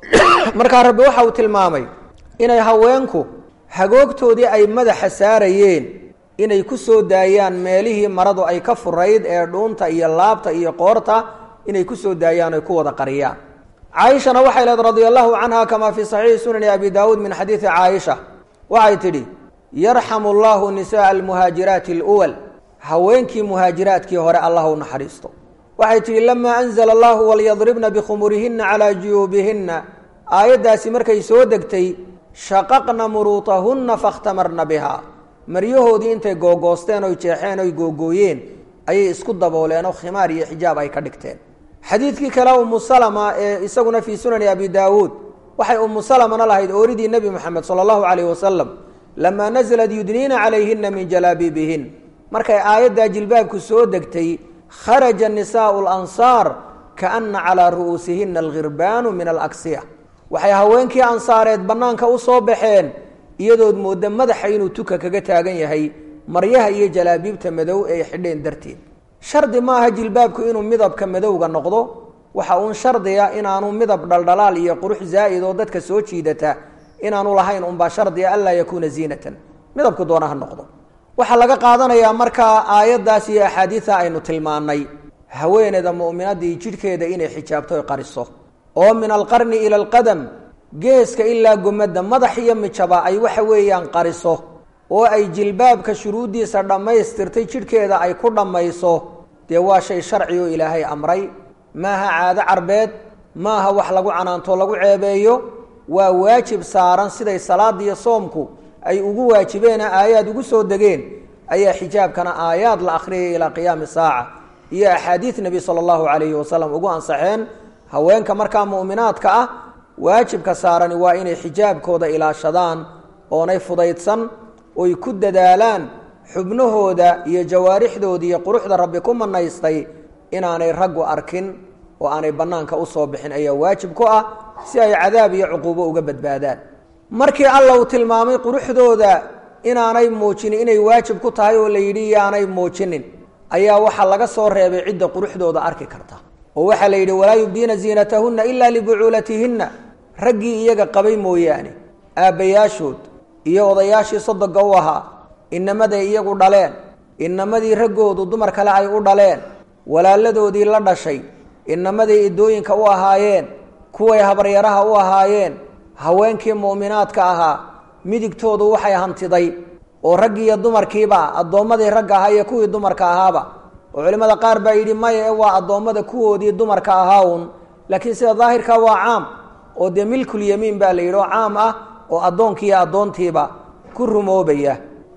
markaa rabbi waxa uu tilmaamay inay haweenku hagoogtoodii ay madaxa saarayeen inay ku soo daayaan meelihii maradu ay ka furayd ee dhuunta iyo laabta iyo qoorta inay ku soo daayaan oy ku wada qariyaan caaishana waxay leed radia allahu canha kamaa fii saxiixi sunani abi daawuud min xadiidi caaisha waxay tidhi yarxamu allahu nisaءa almuhaajiraati اluwal haweenkii muhaajiraadkii hore allah u naxariisto waxay tihi lamaa anzla allahu walyadribna bikhumurihina calaa juyuubihina aayaddaasi markay soo degtay shaqaqna muruutahunna fakhtamarna biha maryahoodii intay googoosteen oy jeexeen oy googooyeen ayay isku dabooleen oo khimaar iyo xijaab ay ka dhigteen xadiidkii kale umu salama ee isaguna fii sunani abi daawuud waxay umu salamana lahayd ooridii nebi moxamed sala allahu calayh wasalam lamaa naزlat yudniina calayhina min jalaabiibihin markay aayaddaa jilbaabku soo degtay kharaja nisaau lansaar kaana calaa ru'uusihina alghirbaanu min alaksiya waxay haweenkii ansaareed bannaanka u soo baxeen iyadood moodda madaxa inuu tuka kaga taagan yahay maryaha iyo jalaabiibta madow ay xidheen darteed shardi maaha jilbaabku inuu midabka madowga noqdo waxa uun shardiga inaanu midab dhaldhalaal iyo qurux zaa'id oo dadka soo jiidata inaanu lahayn unbaa shardiga anlaa yakuuna ziinatan midabku doona ha noqdo waxaa laga qaadanayaa markaa aayaddaas iyo axaadiida aynu tilmaannay haweeneyda mu'minadii jidhkeeda inay xijaabto oy qariso oo min alqarni ila alqadam geeska ilaa gomadda madax iyo mijaba ay waxa weeyaan qariso oo ay jilbaabka shuruuddiisa dhammaystirtay jidhkeeda ay ku dhammayso dee waa shay sharci oo ilaahay amray maaha caado carbeed maaha wax lagu canaanto lagu ceebeeyo waa waajib saaran siday salaadiiyo soomku ay ugu waajibeena aayaad ugu soo degeen ayaa xijaabkana aayaad la akhriyay ilaa qiyaami saaca iyo axaadiid nebi sala allahu calayhi wasalam ugu ansaxeen haweenka markaa mu'minaadka ah waajibka saarani waa inay xijaabkooda ilaashadaan oonay fudaydsan oy ku dadaalaan xubnahooda iyo jawaarixdooda iyo quruxda rabbi ku manaystay inaanay raggu arkin oo aanay bannaanka usoo bixin ayaa waajib ku ah si ay cadaab iyo cuquubo uga badbaadaan markii alla uu tilmaamay quruxdooda inaanay muujinin inay waajib ku tahay oo la yidhi yaanay muujinin ayaa waxaa laga soo reebay cidda quruxdooda arki karta oo waxaa la yidhi walaa yubdiina ziinatahunna ilaa libucuulatihinna raggii iyaga qabay mooyaane aabbayaashood iyo odayaashii sodoga u ahaa inamaday iyagu dhaleen inamadii raggoodu dumar kale ay u dhaleen walaaladoodii la dhashay inamadii idooyinka u ahaayeen kuway habaryaraha u ahaayeen haweenkii mu'minaadka ahaa midigtoodu waxay hantiday oo raggii iyo dumarkiiba addoommadii ragga ahaa iyo kuwii dumarka ahaaba oo culimmada qaar baa yidhi maya ee waa addoommada kuwoodii dumarka ahaa un laakiin sida daahirka waa caam oo dee milkulyamiin baa la yidhi oo caam ah oo addoonkii iyo addoontiiba ku rumoobaya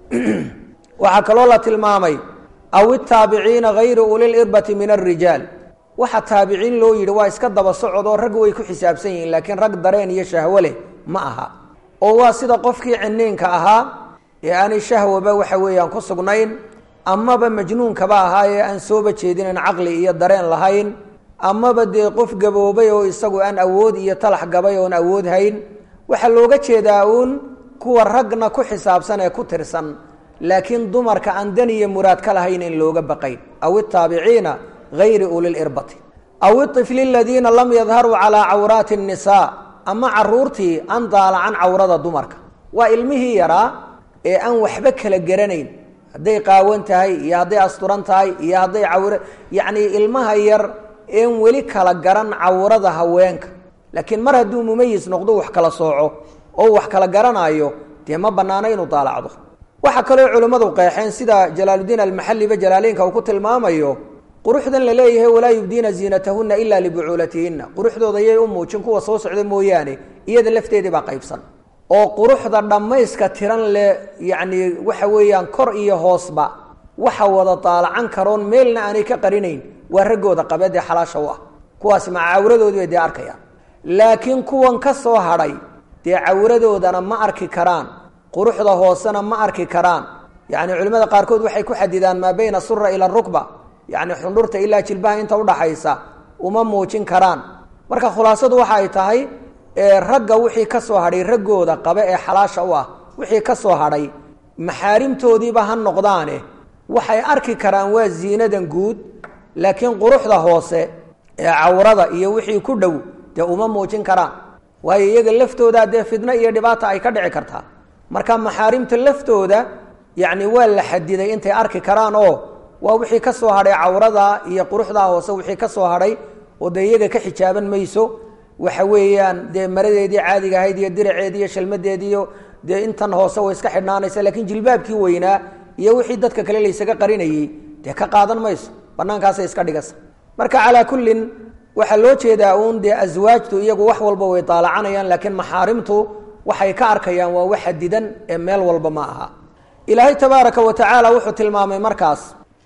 waxaa kaloo la tilmaamay aw itaabiciina hayri ulilirbati min alrijaal waxa taabiciin loo yidhi waa iska daba socod oo raggu way ku xisaabsan yihiin laakiin rag dareen iyo shahwo leh ma aha oo waa sida qofkii ciniinka ahaa ee aanay shahwaba waxa weeyaan ku sugnayn amaba majnuunkaba ahaa ee aan sooba jeedinin caqli iyo dareen lahayn amaba dee qof gaboobay oo isagu aan awood iyo talax gabay oon awood hayn waxaa looga jeedaa uun kuwa ragna ku xisaabsan ee ku tirsan laakiin dumarka aan dan iyo muraad ka lahayn in looga baqayn aw itaabiciina hayri ulilirbati aw iطifli aladiina lam yadharuu calaa cawraati الnisaa ama caruurtii aan daalacan cawrada dumarka waa ilmihii yaraa ee aan waxba kala garanayn hadday qaawan tahay iyo hadday asturan tahay iyo hadday cawre yacnii ilmaha yar een weli kala garan cawrada haweenka laakiin mar hadduu mumayis noqdo wax kala sooco oo wax kala garanaayo dee ma bannaano inuu daalacdo waxaa kaloo culimmadu qeexeen sida jalaaludiin almaxalliba jalaaleynka uu ku tilmaamayo quruxdan la leeyahay walaa yubdiina ziinatahunna ilaa libucuulatihinna quruxdooda yay u muujin kuwa soo socda mooyaane iyada lafteedii baa qaybsan oo quruxda dhammayska tiran leh yacni waxa weeyaan kor iyo hoosba waxa wada daalacan karoon meelna aanay ka qarinayn waa raggooda qabeed ee xalaasha u ah kuwaasi maca cawradoodii bay dee arkayaan laakiin kuwan ka soo hadhay dee cawradoodana ma arki karaan quruxda hoosena ma arki karaan yacni culimmada qaarkood waxay ku xadidaan maa bayna sura ila rukba yacni xundhurta ilaa jilbaha inta udhaxaysa uma muujin karaan marka khulaasadu waxa ay tahay ragga wixii ka soo hadhay raggooda qabe ee xalaasha u ah wixii ka soo hadhay maxaarimtoodiiba ha noqdaane waxay arki karaan waa ziinadan guud laakiin quruxda hoose ee cawrada iyo wixii ku dhow dee uma muujin karaan waayo iyaga laftooda dee fidno iyo dhibaata ay ka dhici kartaa marka maxaarimta laftooda yacni waa la xadiday intay arki karaan oo waa wixii ka soo hadhay cawrada iyo quruxdaa hoose wixii ka soo hadhay oo dee iyaga ka xijaaban mayso waxa weeyaan dee maradeedii caadiga ahayd iyo diraceedii iyo shalmadeediiyo dee intan hoose way iska xidhnaanaysa laakiin jilbaabkii weynaa iyo wixii dadka kale laysaga qarinayey dee ka qaadan mayso banaankaasay iska dhigasa marka calaa kullin waxaa loo jeedaa uun dee aswaajtu iyagu wax walba way daalacanayaan laakiin maxaarimtu waxay ka arkayaan waa wax xadidan ee meel walba ma aha ilaahay tabaaraka wa tacaala wuxuu tilmaamay markaas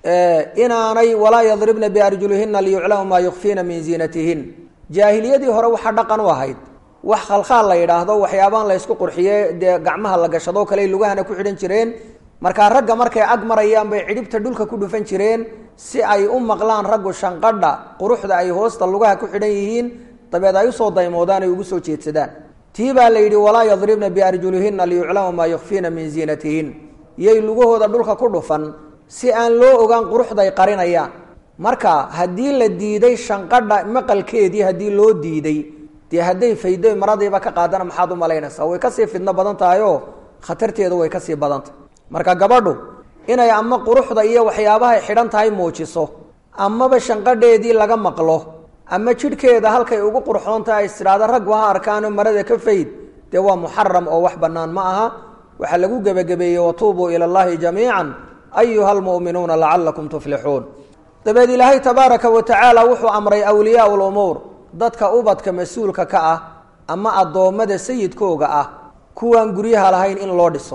inaanay walaa yadribna biarjulihina liyuclamu maa yukfiina min ziinatihin jaahiliyadii hore waxaa dhaqan u ahayd wax khalkhaal la yidhaahdo waxyaabaan la ysku qurxiye dee gacmaha la gashadoo kale lugahana ku xidhan jireen markaa ragga markay ag marayaan bay cidhibta dhulka ku dhufan jireen si ay u maqlaan raggu shanqadha quruxda ay hoosta lugaha ku xidhan yihiin dabeed ay usoo daymoodaan ay ugu soo jeedsadaan tii baa la yidhi walaa yadribna biarjulihina liyuclama maa yukfiina min ziinatihin yay lugahooda dhulka ku dhufan si aan loo ogaan quruxday qarinayaan marka haddii la diiday shanqadha maqalkeedii haddii loo diiday dee hadday faydo maradiiba ka qaadana maxaad u malaynaysaa way kasii fidno badan tahay oo khatarteedu way kasii badantah marka gabadhu inay ama quruxda iyo waxyaabahay xidhan tahay muujiso amaba shanqadheedii laga maqlo ama jidhkeeda halkay ugu qurxoon tahay istidhaahda raggu ha arkaano marada ka fayd dee waa muxaram oo wax bannaan ma aha waxaa lagu gebagabeeyey watuubuu ila allahi jamiican ayuha almu'minuuna lacalakum tuflixuun dabeed ilaahay tabaaraka wa tacaala wuxuu amray awliyaau lumuur dadka ubadka mas-uulka ka ah ama addoommada sayidkooga ah kuwaan guryaha lahayn in loo dhiso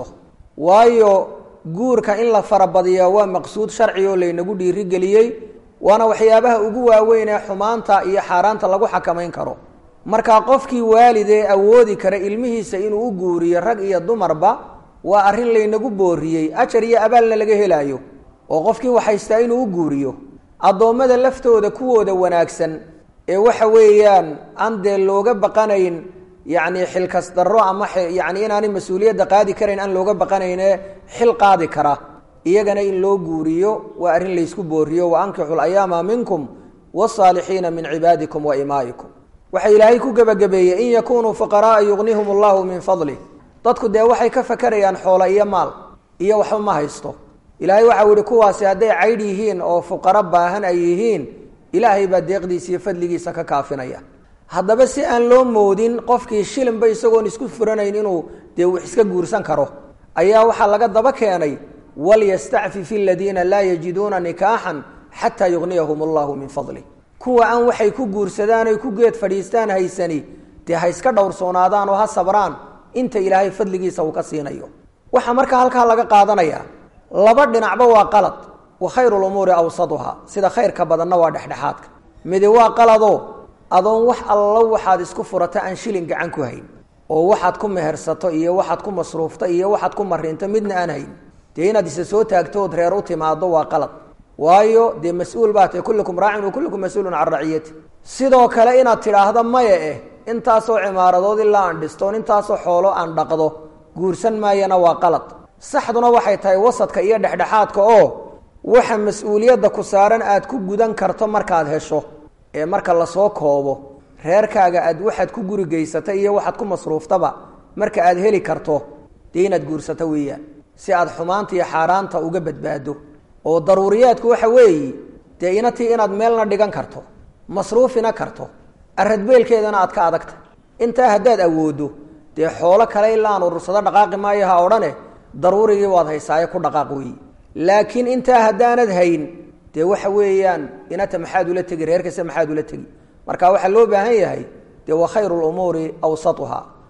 waayo guurka in la farabadiya waa maqsuud sharci oo laynagu dhiirigeliyey waana waxyaabaha ugu waaweyn ee xumaanta iyo xaaraanta lagu xakamayn karo marka qofkii waalidee awoodi kara ilmihiisa inuu u guuriyo rag iyo dumarba waa arrin laynagu booriyey ajar iyo abaalna laga helaayo oo qofkii waxhaystaa inuu u guuriyo addoommada laftooda kuwooda wanaagsan ee waxa weeyaan aan dee looga baqanayn yacni xilkas darro ama yacni inaanay mas-uuliyadda qaadi karayn aan looga baqanayne xil qaadi kara iyagana in loo guuriyo waa arrin laysku booriyo wa ankixu layaama minkum wasaalixiina min cibaadikum wa imaa'ikum waxa ilaahay ku gebagabeeyey in yakunuu fuqaraaa yugnihum allahu min fadlih dadku dee waxay ka fakerayaan xoolo iyo maal iyo waxba ma haysto ilaahay waxau yihi kuwaasi hadday caydh yihiin oo fuqaro baahan ay yihiin ilaahay baa deeqdiisa iyo fadligiisa ka kaafinaya haddaba si aan loo moodin qofkii shilinba isagoon isku furanayn inuu dee wax iska guursan karo ayaa waxaa laga daba keenay walyastacfif aladiina laa yajiduuna nikaaxan xataa yugniyahum allahu min fadlih kuwa aan waxay ku guursadaan oy ku geed fadhiistaan haysani dee ha iska dhowrsoonaadaan oo ha sabraan inta ilaahay fadligiisa uu ka siinayo waxaa markaa halkaa laga qaadanayaa laba dhinacba waa qalad wa khayru lumuuri awsaduha sida khayrka badanna waa dhexdhexaadka midi waa qaladoo adoon wax allo waxaad isku furata aan shilin gacan ku hayn oo waxaad ku mehersato iyo waxaad ku masruufto iyo waxaad ku marinto midna aan hayn dee inaad isa soo taagto ood reer u timaado waa qalad waayo dee mas-uul baa tahay kullukum raacin wa kullukum mas-uulun can raciyati sidoo kale inaad tidhaahdo maya eh intaasoo cimaaradood ilaa aan dhistoon intaasoo xoolo aan dhaqdo guursan maayana waa qalad saxduna waxay tahay wasadka iyo dhexdhexaadka oo waxa mas-uuliyadda ku saaran aad ku gudan karto markaad hesho ee marka lasoo koobo reerkaaga aad waxaad ku guri geysata iyo waxaad ku masruuftaba marka aad heli karto dee inaad guursato weeyaan si aad xumaanta iyo xaaraanta uga badbaado oo daruuriyaadku waxa weeye dee inatii inaad meelna dhigan karto masruufina karto aradbeelkeedana aad ka adagta intaa haddaad awooddo dee xoolo kale ilaan urursado dhaqaaqi maayo ha odhane daruurigii waad haysaaye ku dhaqaaq weeye laakiin intaa haddaanad hayn dee waxa weeyaan inata maxaad ula tegi reerkase maxaad ula tegi marka waxaa loo baahan yahay dee wa khayru lumuuri awsatuha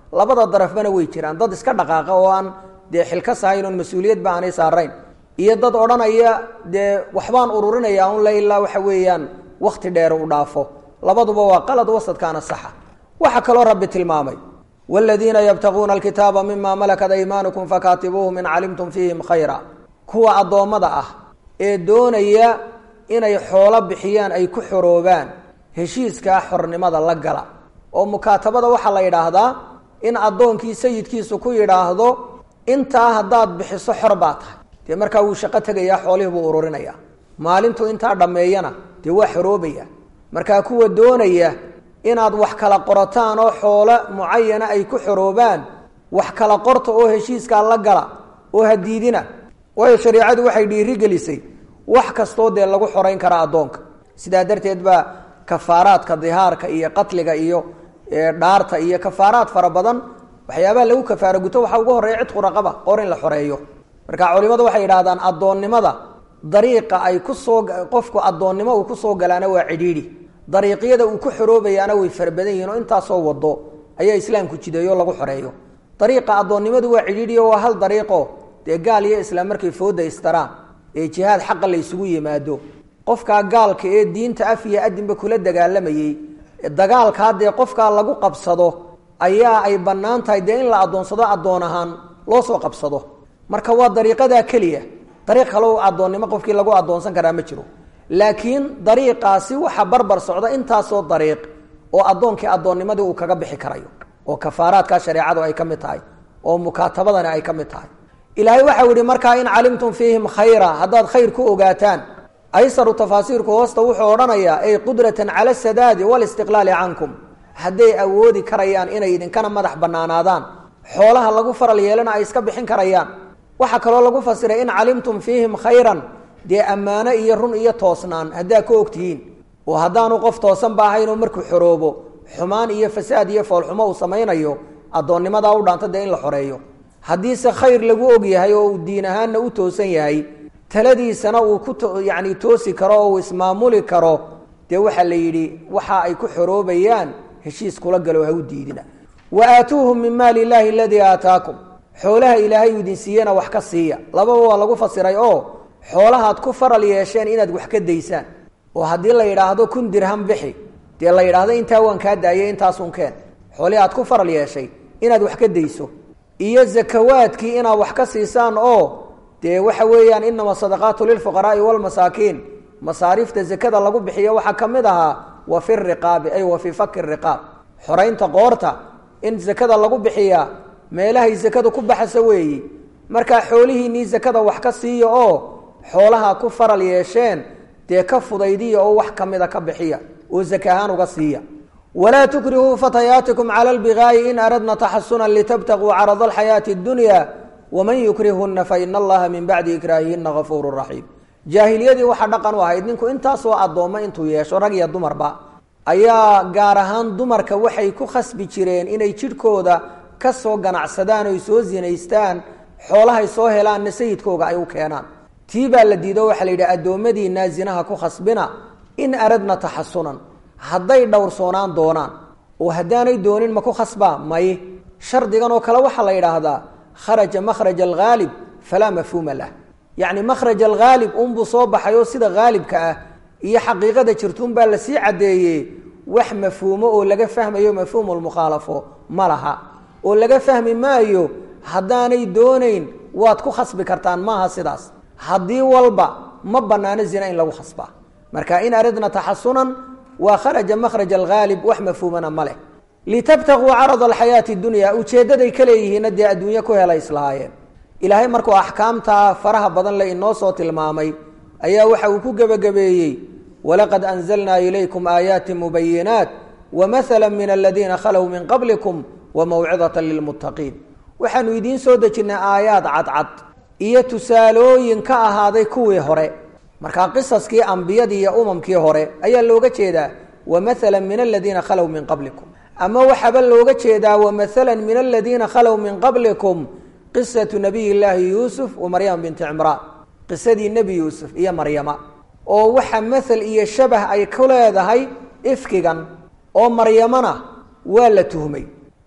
labada darafbana way jiraan dad iska dhaqaaqa oo aan dee xilkas ahayn oon mas-uuliyadba aanay saarayn iyo dad odhanaya dee waxbaan ururinaya un la ilaa waxa weeyaan wakti dheer u dhaafo labaduba waa qalad wasadkaana saxa waxaa kaloo rabbi tilmaamay wladiina ybtaguuna alkitaaba mima malakat aymaanukum fakaatibuuhum in calimtum fiihim khayra kuwa addoommada ah ee doonaya inay xoolo bixiyaan ay ku xoroobaan heshiiskaa xornimada la gala oo mukaatabada waxaa la yidhaahdaa in addoonkii sayidkiisu ku yidhaahdo intaa haddaad bixiso xor baa tahay dee markaa wuu shaqo tegayaa xoolihii buu ururinaya maalintuu intaa dhammeeyana dee waa xoroobaya markaa kuwa doonaya inaad wax kala qorataan oo xoolo mucayana ay ku xoroobaan wax kala qorta oo heshiiskaa la gala oo hadiidina waayo shareicadu waxay dhiirigelisay wax kastoo dee lagu xorayn karaa addoonka sidaa darteed baa kafaaraadka dihaarka iyo qatliga iyo dhaarta iyo kafaaraad fara badan waxyaabaha lagu kafaaro guto waxaa ugu horreeya cidqu raqaba qor in la xoreeyo marka culimadu waxay yidhahdaan addoonnimada dariiqa ay kusoo qofku addoonnimo uu kusoo galaana waa cidhiidhi dariiqyada uu ku xoroobayaana way fara badan yihin oo intaasoo wado ayaa islaamku jideeyo lagu xoreeyo dariiqa addoonnimadu waa cidhiidhiyo waa hal dariiqo dee gaal iyo islaam markay fooda istaraan ee jihaad xaqa la ysugu yimaado qofkaa gaalka ee diinta af iyo adinba kula dagaalamayey dagaalkaa dee qofkaa lagu qabsado ayaa ay bannaan tahay dee in la addoonsado addoon ahaan loo soo qabsado marka waa dariiqadaa keliya dariiq kale addoonnimo qofkii lagu addoonsan karaa ma jiro laakiin dariiqaasi waxaa barbar socda intaasoo dariiq oo addoonkii addoonnimadii uu kaga bixi karayo oo kafaaraadkaa shareecadu ay ka mid tahay oo mukaatabadani ay ka mid tahay ilaahay waxau yihi markaa in calimtum fiihim khayra haddaad khayr ku ogaataan aysaru tafaasiirku hoosta wuxuu odhanayaa ay qudratan cala sadaadi walistiqlaali cankum hadday awoodi karayaan inay idinkana madax banaanaadaan xoolaha lagu faral yeelana ay iska bixin karayaan waxaa kaloo lagu fasiray in calimtum fiihim khayran dee ammaano iyo run iyo toosnaan haddaa ka ogtihiin oo haddaanu qof toosan ba ahaynoo markuu xoroobo xumaan iyo fasaad iyo foolxumo uu samaynayo addoonnimadaa u dhaanta dee in la xoreeyo haddiise khayr lagu og yahay oo uu diin ahaanna u toosan yahay taladiisana uu ku yani toosi karo oo uu ismaamuli karo dee waxaa la yidhi waxa ay ku xoroobayaan heshiis kula galo ha u diidina wa aatuuhum min maali illaahi aladii aataakum xoolaha ilaahay uu idin siiyena wax ka siiya lababa waa lagu fasiray oo xoolahaad ku faral yeesheen inaad wax ka daysaan oo haddii la yidhaahdo kun dirham bixi dee la yidhaahdo intaa waan kaa daayay intaasun keen xoolihii aad ku faral yeeshay inaad wax ka dayso iyo zakawaadkii inaad wax ka siisaan oo dee waxa weeyaan inama sadaqaatu lilfuqaraai walmasaakiin masaariifta zakada lagu bixiyo waxaa ka mid ahaa wa fi riqaabi ay wa fii faki riqaab xoraynta qoorta in zakada lagu bixiyaa meelahay zakadu ku baxasa weeyi markaa xoolihiinii zakada wax ka siiya oo xoolaha ku faral yeesheen dee ka fudaydiya oo wax kamida ka bixiya oo zaka ahaan uga siiya walaa tukrihuu fatayaatikum cala lbigaayi in aradna taxasunan litabtaguu carada alxayaati اdunya waman yukrihuna faina allaha min bacdi ikraahihina gafuuru raxiim jaahiliyadii waxaa dhaqan u ahayd ninku intaasoo addoommo intuu yeesho rag iyo dumarba ayaa gaar ahaan dumarka waxay ku khasbi jireen inay jidhkooda ka soo ganacsadaan oy soo zinaystaan xoolahay soo helaanna sayidkooga ay u keenaan tii baa la diido waxaa la yidhi addoommadiinaa zinaha ku khasbina in aradna taxasunan hadday dhowrsoonaan doonaan oo haddaanay doonin ma ku khasbaa may shardigan oo kale waxaa la yidhaahdaa kharaja makhraj alghaalib falaa mafhuuma lah yacni makhraj alghaalib unbuu soo baxay oo sida haalibka ah iyo xaqiiqada jirtuunbaa lasii caddeeyey wax mafhuumo oo laga fahmayo mafhuumu lmukhaalafo ma laha oo laga fahmi maayo haddaanay doonayn waad ku khasbi kartaan maaha sidaas haddii walba ma banaano zina in lagu khasbaa marka in aradna taxasunan waa kharaja makhraj alghaalib wax mafhuumana ma leh litabtaguu carada alxayaati dunya ujeeddaday ka leeyihiinna dee adduunye ku hela islahaayeen ilaahay markuu axkaamtaa faraha badan le inoo soo tilmaamay ayaa waxa uu ku gebagabeeyey walaqad anzalnaa ilaykum aayaati mubayinaat wamathala min aladiina khalow min qablikum wamawcidata lilmuttaqiin waxaanu idiin soo dejinnay aayaad cadcad iyo tusaalooyin ka ahaaday kuwii hore markaa qisaskii ambiyadii iyo umamkii hore ayaa looga jeedaa wamathala min aladiina khalow min qablikum ama waxaaba looga jeedaa wamathala min aladiina khalow min qablikum qisatu nabiy llaahi yuusuf wa maryama binti cimraan qisadii nebi yuusuf iyo maryama oo waxa mathal iyo shabah ay ku leedahay ifkigan oo maryamana waa la tuhmay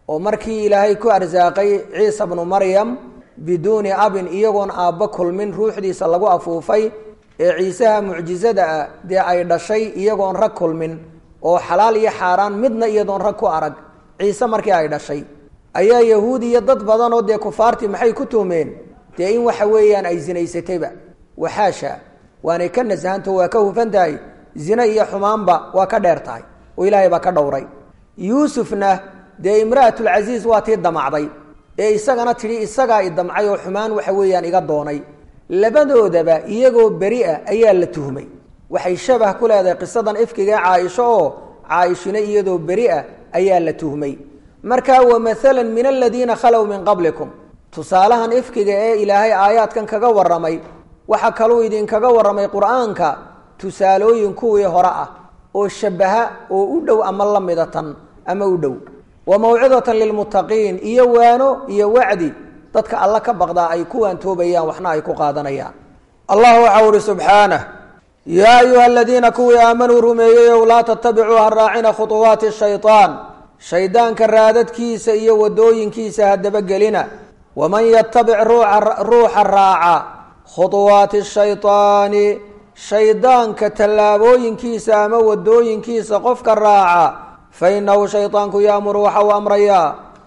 oo markii ilaahay ku arsaaqay ciisa bnu maryam biduuni abin iyagoon aabba kulmin ruuxdiisa lagu afuufay ee ciisaha mucjizada ah dee ay dhashay iyagoon rag kulmin oo xalaal iyo xaaraan midna iyadoon rag ku arag ciise markii ay dhashay ayaa yahuud iyo dad badanoo dee kufaartii maxay ku tuhmeen dee in waxa weeyaan ay zinaysatayba waxaasha waanay ka nasahanto waa ka hufan tahay zine iyo xumaanba waa ka dheer tahay oo ilaahay baa ka dhowray yuusufna dee imra'atulcasiis waa tii damacday ee isagana tidhi isagaa i damcay oo xumaan waxa weeyaan iga doonay labadoodaba iyagoo beri ah ayaa la tuhmay waxay shabah ku leedahay qisadan ifkiga ee caaisho oo caaishina iyadoo beri ah ayaa la tuhmay marka wa maalan min aladiina khalow min qablikum tusaalahan ifkiga ee ilaahay aayaadkan kaga warramay waxaa kaluu idinkaga warramay qur-aanka tusaalooyin kuwii hore ah oo shabaha oo u dhow ama la mida tan ama u dhow wa mawcidatan lilmuttaqiin iyo waano iyo wacdi dadka alla ka baqdaa ay ku waantoobayaan waxna ay ku qaadanayaan allah waxau uhi subxaanah yaa ayuha aladiina kuwii aamanuu rumeeyeyow laa tatabicuu ha raacina khuuwaati shayaan shaydaanka raadadkiisa iyo wadooyinkiisa hadabagelina waman yatabic ruuxa raaca khuuwaati shayطaani shaydaanka tallaabooyinkiisa ama wadooyinkiisa qofka raaca fainahu shayطaanku yaamuru waxa uu amrayaa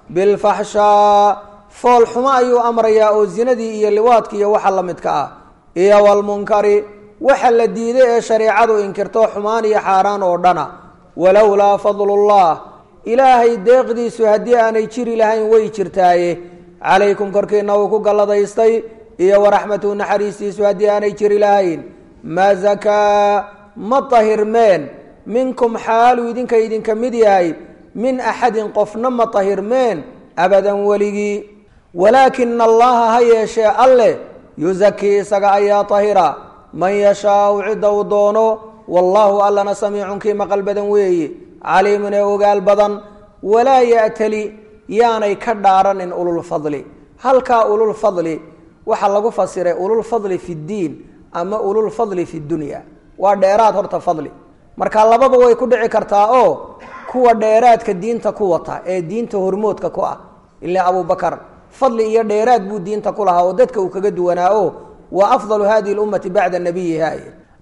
bilfaxshaa fool xumo ayuu amrayaa oo zinadii iyo liwaadki iyo waxa la midka ah iyo walmunkari waxa la diiday ee shareecadu inkirto xumaan iyo xaaraan oo dhana walowlaa fadlullah ilaahay deeqdiisu haddii aanay jiri lahayn way jirtaaye calaykum korkiina uu ku galladaystay iyo waraxmatuhu naxariistiisu haddii aanay jiri lahayn ma zakaa ma tahirmeen minkum xaaluu idinka idinka mid yahay min axadin qofna ma tahirmeen abadan weligii walaakina allaha ha yeeshee alleh yusakii isaga ayaa tahira man yashaau cidda uu doono wallaahu allana samiicun kii maqal badan weeye caliimun ee ogaal badan walaa ya'tali yaanay ka dhaaranin ululfadli halkaa ululfadli waxaa lagu fasiray ululfadli fi ddiin ama ululfadli fi dunya waa dheeraad horta fadli marka lababa way ku dhici kartaa oo kuwa dheeraadka diinta ku wata ee diinta hormoodka ku ah ila abubakar fadli iyo dheeraad buu diinta ku lahaa oo dadka uu kaga duwanaa o wa afdalu hadihi lummati bacda nabiyiha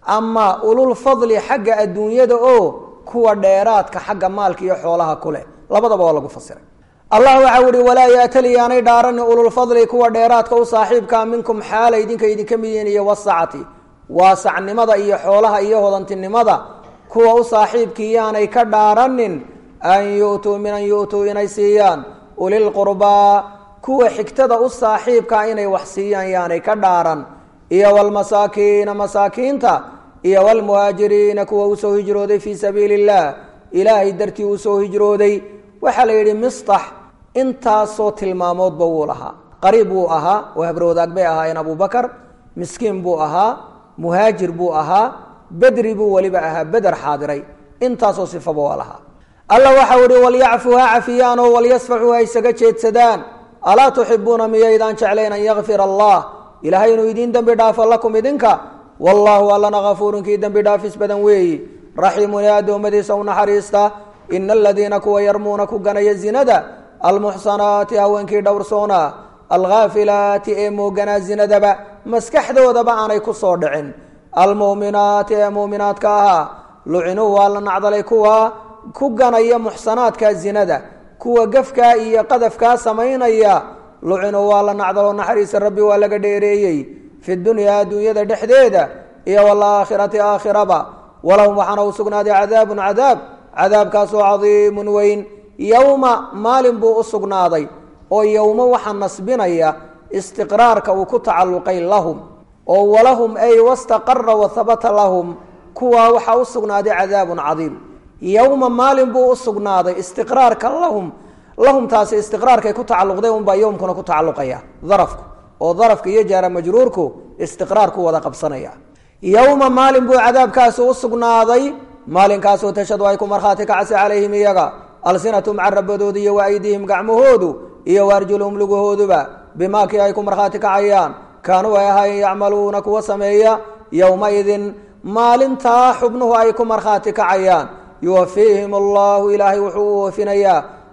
ama ululfadli xagga adduunyada oo kuwa dheeraadka xagga maalka iyo xoolaha ku leh labadaba waa lagu fasiray allah waxau ihi walaa yaatali yaanay dhaarani ululfadli kuwa dheeraadka u saaxiibkaa minkum xaala idinka idinka mid yihiin iyo wasacati waasacnimada iyo xoolaha iyo hodantinimada kuwa u saaxiibkii yaanay ka dhaaranin an yu'tuu min an yu'tuu inay siiyaan ulilqurbaa kuwa xigtada u saaxiibkaa inay wax siiyaan yaanay ka dhaaran iyo walmasaakiina masaakiinta iyo walmuhaajiriina kuwa usoo hijrooday fii sabiili illah ilaahay dartii usoo hijrooday waxaa la yidhi mistax intaasoo tilmaamoodba wuu lahaa qariib wuu ahaa oo habrowdaag bay ahaayeen abubakar miskiin buu ahaa muhaajir buu ahaa bedri buu weliba ahaa beder xaadiray intaasoo sifaba waa lahaa alla waxau ihi walyacfuu ha cafiyaanoo walyasfaxuu ha isaga jeedsadaan alaa tuxibuuna miyaydaan jeclayn an yakfir allah ilaahay inuu idiin dembi dhaafo lakum idinka wallaahu allana kafuurun kii dembi dhaafis badan weeyi raxiimun ee addoommadiisa u naxariista ina aladiina kuwa yarmuuna ku ganaya zinada almuxsanaati haweenkii dhowrsoona alghaafilaati ee mooganaa zinadaba maskaxdoodaba aanay ku soo dhicin almu'minaati ee muuminaadka ahaa lucinuu waa la nacdalay kuwa ku ganaya muxsanaadka zinada kuwa gafkaa iyo qadafkaa samaynaya lucinuu waa la nacdalo naxariisa rabbi waa laga dheereeyey fi dunyaa adduunyada dhexdeeda iyo walaakhirati aakhiraba walahum waxaana u sugnaaday cadaabun cadaab cadaabkaasoo cadiimun weyn yowma maalin buu u sugnaaday oo yowmo waxaa nasbinaya istiqraarka uu ku tacalluqay lahum oo walahum ay wastaqara wahabata lahum kuwaa waxaa u sugnaaday cadaabun cadiim yowma maalin buu u sugnaaday istiqraarka lahum lahumtaasi istiqraarkay ku tacalluqdeen unbaa yowmkuna ku tacalluqaya darafku oo darafka iyo jaara majruurku istiqraar ku wada qabsanaya yowma maalin buu cadaabkaasi u sugnaaday maalinkaasoo tashhadu ay ku markhaati kacsi calayhim iyaga alsinatum carabadooda iyo wa aydiihim gacmahoodu iyo waarjuluhum lugahooduba bimaakii ay ku markhaati kacayaan kaanuu ay ahaayeen yacmaluuna kuwa sameeya yowmaidin maalintaa xubnuhu ay ku markhaati kacayaan yuwafiihim allahu ilaahay wuxuu u oofinayaa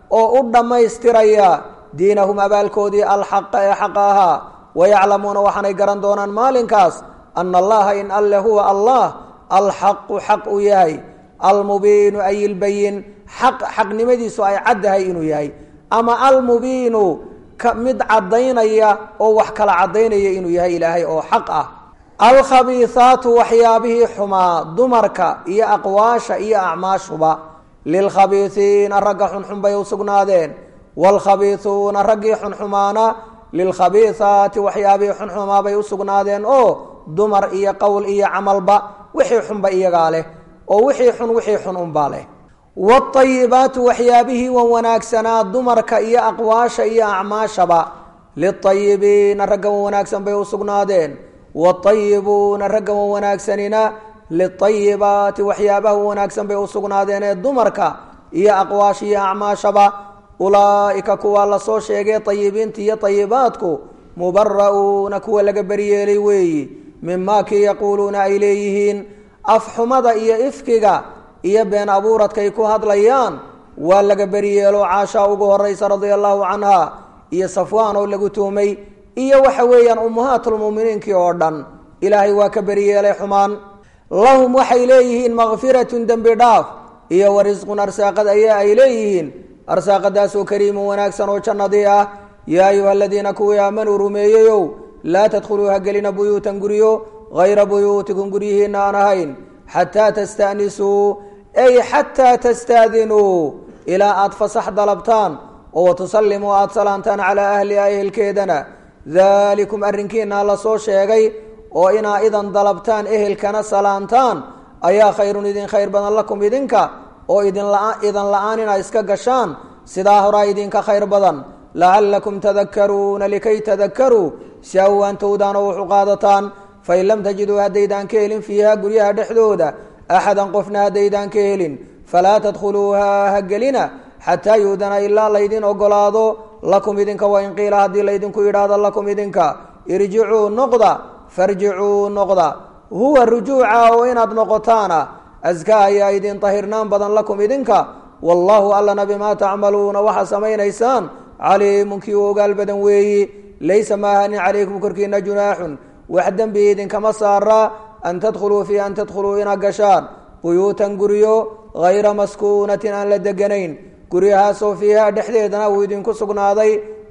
oo u dhammaystiraya diinahum abaalkoodii alxaqa ee xaqa ahaa wayaclamuuna waxaanay garan doonaan maalinkaas ana allaha in alle huwa allah alxaqu xaq uu yahay almubiinu ay ilbayin xaq xaqnimadiisu ay caddahay inuu yahay ama almubiinu mid caddaynaya oo wax kala caddaynaya inuu yahay ilaahay oo xaq ah alkhabiihaatu waxyaabihii xumaa dumarka iyo aqwaasha iyo acmaashuba lilkhabiihiina ragga xunxun bay u sugnaadeen waalkhabiihuuna raggii xunxumaana lilkhabiihaati waxyaabihii xunxumaa bay u sugnaadeen oo dumar iyo qowl iyo camalba wixii xunba iyagaa leh oo wixii xun wixii xun unbaa leh waalayibaatu waxyaabihii wan wanaagsanaa dumarka iyo aqwaasha iyo acmaashaba liayibiina ragga wan wanaagsan bay u sugnaadeen waalayibuuna ragga wan wanaagsanina liayibaati waxyaabaha wan wanaagsan bay u sugnaadeen ee dumarka iyo aqwaasha iyo acmaashaba ulaa'ika kuwaa lasoo sheegay ayibiinta iyo ayibaadku mubara'uuna kuwa laga beryeelay weeyi mimaa kii yaquuluuna ay leeyihiin afxumada iyo ifkiga iyo been abuuradkay ku hadlayaan waa laga beryeelo caashaa ugu horaysa radia allahu canha iyo safwaan oo lagu tuhmay iyo waxa weeyaan ummahaatulmu'miniinkii oo dhan ilaahay waa ka beryeelay xumaan lahum waxay leeyihiin makfiratun dembi dhaaf iyo warisqun arsaaqad ayaa ay leeyihiin arsaaqadaasoo kariimun wanaagsan oo jannadii ah yaa ayuha aladiina kuwii aamanuu rumeeyeyow laa tadkhuluu ha gelina buyuutan guryo hayra buyuutikum guryihiina aan ahayn xataa tasta'nisuu ay xataa tastaadinuu ilaa aada fasax dalabtaan oo watusallimuu aada salaantaan calaa ahliha ehelkeedana daalikum arrinkiina la soo sheegay oo inaa idan dalabtaan ehelkana salaantaan ayaa khayrun idin khayr badan lakum idinka oo idiidan la-aan inaa iska gashaan sidaa horaa idinka khayr badan lacallakum tadakaruuna likay tadakaruu si awaantowdaan oo wuxu qaadataan fain lam tajiduu haddaydaan ka helin fiiha guryaha dhexdooda axadan qofna haddaydaan ka helin falaa tadkhuluuha ha gelina xataa yuudana ilaa laydin ogolaado lakum idinka wain qiila haddii laydinku yidhaahdo lakum idinka irjicuu noqda farjicuu noqda huwa rujuuca oo inaad noqotaana askaa ayaa idin tahirnaan badan lakum idinka wallaahu allana bimaa tacmaluuna waxaa samaynaysaan caliimun kii u ogaal badan weeyi laysa maahanin calaykum korkiina junaaxun wax dembi idinkama saaraa an tadkhuluu fii an tadkhuluu inaad gashaan buyuutan guryo hayra maskuunatin aan la deganayn guryahaasoo fiihaa dhexdeedana uu idinku sugnaaday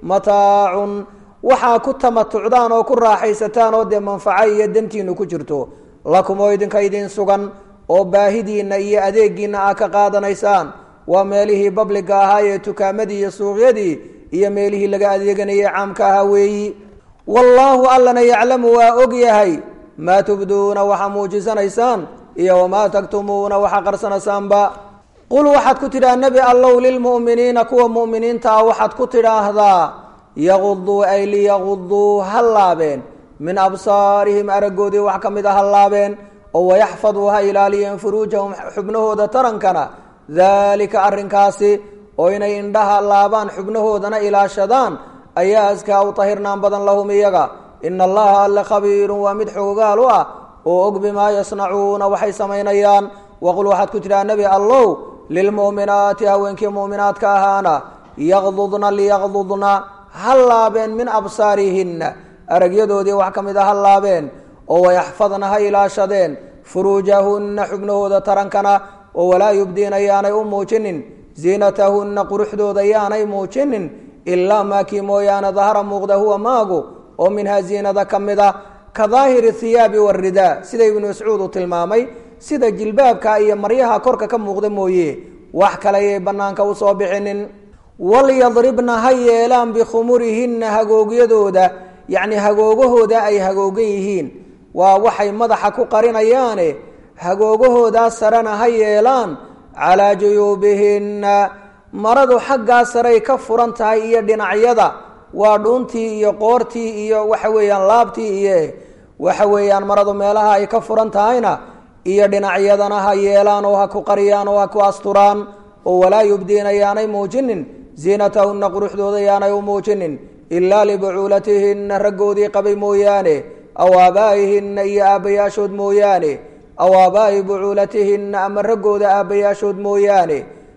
mataacun waxaa ku tamatucdaan oo ku raaxaysataan oo dee manfaco iyo dantiinu ku jirto lakum oo idinka idin sugan oo baahidiinna iyo adeegiinna aa ka qaadanaysaan waa meelihii babliga ahaa ee tukaamadii iyo suuqyadii iyo meelihii laga adeeganayay caamka ahaa weeyi wallaahu allana yaclamu waa og yahay maa tubduuna waxaa muujisanaysaan iyo wamaa taktumuuna waxaa qarsanaysaanba qul waxaad ku tidhaha nebi allow lilmu'miniina kuwa mu'miniinta ah waxaad ku tidhaahdaa yaquduu ay liyaquduu ha laabeen min absaarihim araggoodii wax ka mid a ha laabeen oo wayaxfaduu ha ilaaliyeen furuujahum xubnahooda tarankana daalika arrinkaasi oo inay indhaha laabaan xubnahoodana ilaashadaan ayaa askaa u tahirnaan badan lahum iyaga ina allaha alle khabiirun waa mid xoogaal u ah oo og bimaa yasnacuuna waxay samaynayaan waqul waxaad ku tidhaha nebi allow lilmu'minaati haweenkii mu'minaadka ahaana yaqdudna liyaqdudna ha laabeen min absaarihinna aragyadoodii wax ka mid a ha laabeen oo wayaxfadna ha ilaashadeen furuujahunna xubnahooda tarankana oo walaa yubdiina yaanay u muujinin ziinatahunna quruxdooda yaanay muujinin ilaa maakii mooyaane dahara muuqda huwa maagu oo minhaa ziinada ka mid a ka daahiri hiyaabi waridaa sida ibnu mascuud uu tilmaamay sida jilbaabka iyo maryaha korka ka muuqda mooye wax kale ayay bannaanka usoo bixinin walyadribna ha yeelaan bikhumurihinna hagoogyadooda yacni hagoogahooda ay hagoogan yihiin waa waxay madaxa ku qarinayaane hagoogahoodaa sarena ha yeelaan calaa juyuubihinna maradu xaggaa saray ka furan tahay iyo dhinacyada waa dhuuntii iyo qoortii iyo waxa weeyaan laabtii iyo waxa weeyaan maradu meelaha ay ka furan tahayna iyo dhinacyadana ha yeelaan oo ha ku qariyaan oo ha ku asturaan oo walaa yubdiina yaanay muujinin ziinatahunna quruxdooda yaanay u muujinin ilaa libucuulatihinna raggoodii qabay mooyaane aw aabaa'ihinna iyo aabbayaashood mooyaane aw aabaa'i bucuulatihinna ama raggooda aabbayaashood mooyaane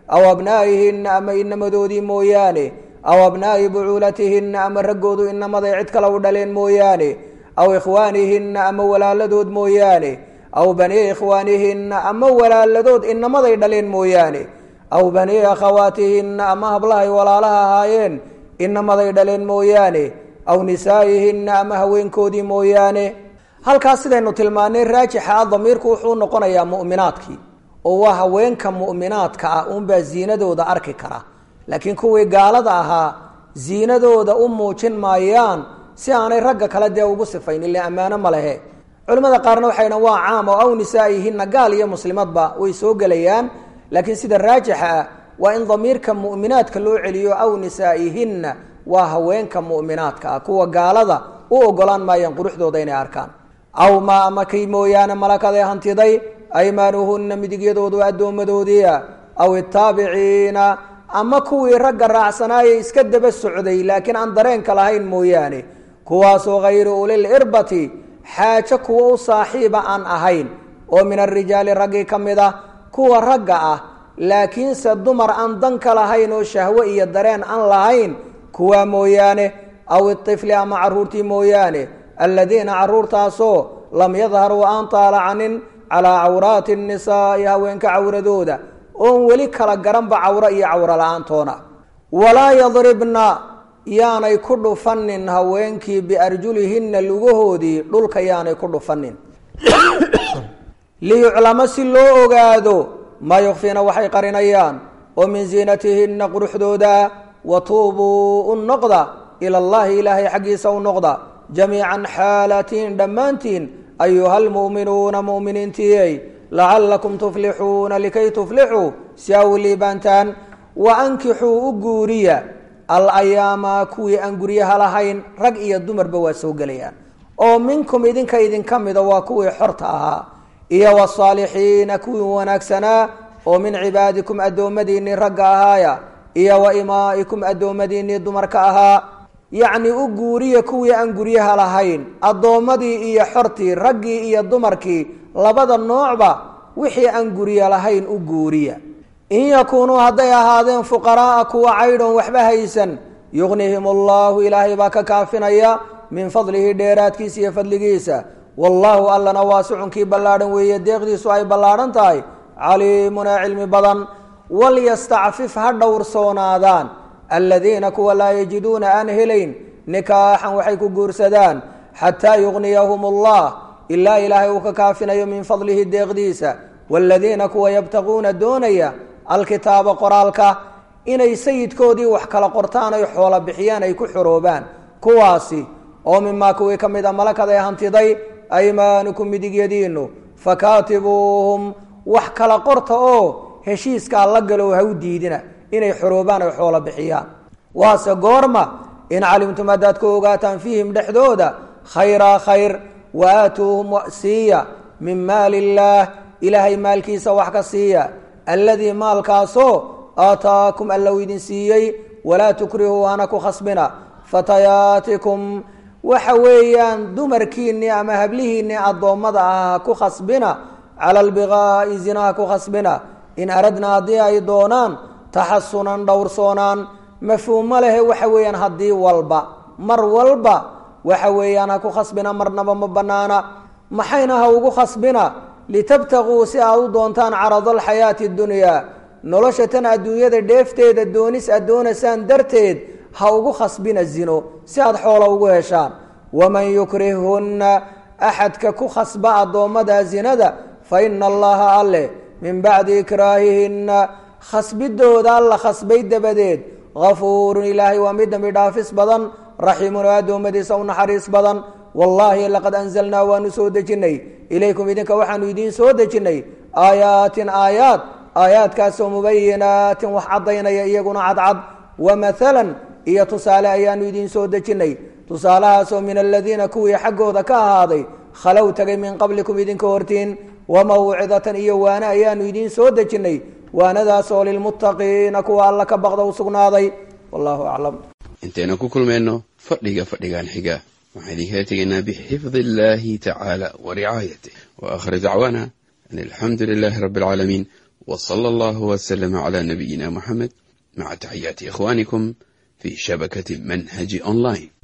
aw abnaa'ihinna ama inamadoodii mooyaane aw abnaa'i bucuulatihinna ama raggoodu inamaday cid kale u dhaleen mooyaane aw ikhwaanihinna ama walaaladood mooyaane aw banii ikhwaanihinna ama walaaladood inamaday dhaleen mooyaane aw banii akhawaatihinna ama hablahay walaalaha ahaayeen inamaday dhaleen mooyaane aw nisaa'ihinna ama haweenkoodii mooyaane halkaas sidaynu tilmaanay raajixa ah damiirku wuxuu noqonayaa mu'minaadkii oo waa haweenka mu'minaadka ah uunbaa ziinadooda arki kara laakiin kuwii gaalada ahaa ziinadooda u muujin maayaan si aanay ragga kale dee ugu sifayn ile ammaano ma lehe culimmada qaarna waxay dhahan waa caam oo aw nisaa'ihinna gaal iyo muslimadba way soo gelayaan laakiin sida raajixa ah waa in damiirka mu'minaadka loo celiyo aw nisaa'ihinna waa haweenka mu'minaadka ah kuwa gaalada u ogolaan maayaan quruxdooda inay arkaan aw maa ama kay mooyaane malakaday hantiday aymaanuhunna midigyadoodu addoommadoodiia aw itaabiciina ama kuwii ragga raacsanaayay iska daba socday laakiin aan dareenka lahayn mooyaane kuwaasoo hayri ulil irbati xaajo kuwa u saaxiiba aan ahayn oo min arijaali raggii ka mid ah kuwa ragga ah laakiinse dumar aan danka lahayn oo shahwo iyo dareen aan lahayn kuwaa mooyaane aw itifli ama caruurtii mooyaane aladiina caruurtaasoo lam yadharuu aan taalacanin calaa cawraati nnisaa'i haweenka cawradooda oon weli kala garanba cawro iyo cawro la-aantoona walaa yadribna yaanay ku dhufanin haweenkii biarjulihinna lugahoodii dhulka yaanay ku dhufanin liyuclamo si loo ogaado maa yukfiina waxay qarinayaan oo min ziinatihinna quruxdooda wa tuubuu u noqda ila allahi ilaahay xaggiisa u noqda jamiican xaalatiin dhammaantiin ayuha lmu'minuuna mu'miniintiyey lacallakum tuflixuuna likay tuflixuu si aw liibaantaan wa ankixuu u guuriya alayaama kuwii aan guryaha lahayn rag iyo dumarba waa soo gelayaan oo minkum idinka idinka mida waa kuwii xorta ahaa iyo wasaalixiina kuwii wanaagsanaa oo min cibaadikum addoommadiinnii ragga ahaaya iyo wa imaa'ikum addoommadiinnii dumarka ahaa yacni u guuriya kuwii aan guryaha lahayn addoommadii iyo xortii raggii iyo dumarkii labada noocba wixii aan gurya lahayn u guuriya in yakuunuu hadday ahaadeen fuqaraaa kuwa caydhoon waxba haysan yugnihim allahu ilaahay baa ka kaafinaya min fadlihi dheeraadkiisa iyo fadligiisa wallaahu allana waasicunkii ballaadhan weeye deeqdiisu ay ballaadhan tahay caliimunaa cilmi badan walyastacfif ha dhowrsoonaadaan aladiina kuwa laa yajiduuna aan helayn nikaaxan waxay ku guursadaan xataa yugniyahum allah ilaa ilaahay uu ka kaafinayo min fadlihi deeqdiisa waaladiina kuwa yabtaquuna doonaya alkitaaba qoraalka inay sayidkoodii wax kala qortaan ay xoolo bixiyaan ay ku xoroobaan kuwaasi oo mimaa kuwii ka mid a malakad ay hantiday aymaanukum midigyadiinu fakaatibuuhum wax kala qorta oo heshiiskaa la galow ha u diidina inay xoroobaan ay xoolo bixiyaan waase goorma in calimtum haddaad ku ogaataan fiihim dhexdooda khayraa khayr wa aatuuhum siiya min maali illaah ilaahay maalkiisa wax ka siiya alladii maalkaasoo aataakum allow idin siiyey walaa tukrihuu hana ku khasbina fatayaatikum waxa weeyaan dumarkiinnii ama hablihiinnii addoommada ah ha ku khasbina cala albiqaa'i zina ha ku khasbina in aradna haddii ay doonaan taxasunan dhowrsoonaan mafhuumo lehe waxa weeyaan haddii walba mar walba waxa weeyaan ha ku khasbina marnaba ma bannaana maxayna ha ugu khasbina litabtaquu si aad u doontaan carada alxayaati dunyaa nolosha tan adduunyada dheefteeda doonis aad doonaysaan darteed ha ugu khasbina zino si aad xoola ugu heshaan waman yukrihhunna axadka ku khasba addoommada zinada fa ina allaha alleh min bacdi ikraahihinna khasbidooda alla khasbay dabadeed hafuurun ilaahay waa mid dambi dhaafis badan raxiimun oo addoommadiisa u naxariis badan wallaahi laqad anzalnaa waanu soo dejinnay ilaykum idinka waxaanu idiin soo dejinnay aayaatin aayaad aayaadkaasoo mubayinaatin wax caddaynaya iyaguna cadcad wa maalan iyo tusaale ayaanu idiin soo dejinnay tusaalahaasoo min aladiina kuwii xaggooda ka ahaaday khalow tagay min qablikum idinka hortiin wa mawcidatan iyo waane ayaanu idiin soo dejinnay waanadaasoo lilmuttaqiina kuwa alla ka baqda u sugnaaday wallahu aclam intaynu ku kulmayno fadhiga fadhigan xiga waxaan idinkala tegaynaa bixifdi illaahi tacaala wa ricaayatih wa aakhir dacwaana an alxamdu lilaahi rabbi alcaalamiin wa sala allahu wasalama cala nabiyina moxamed maca taxiyaati ikhwaanikum fi shabakati manhaji online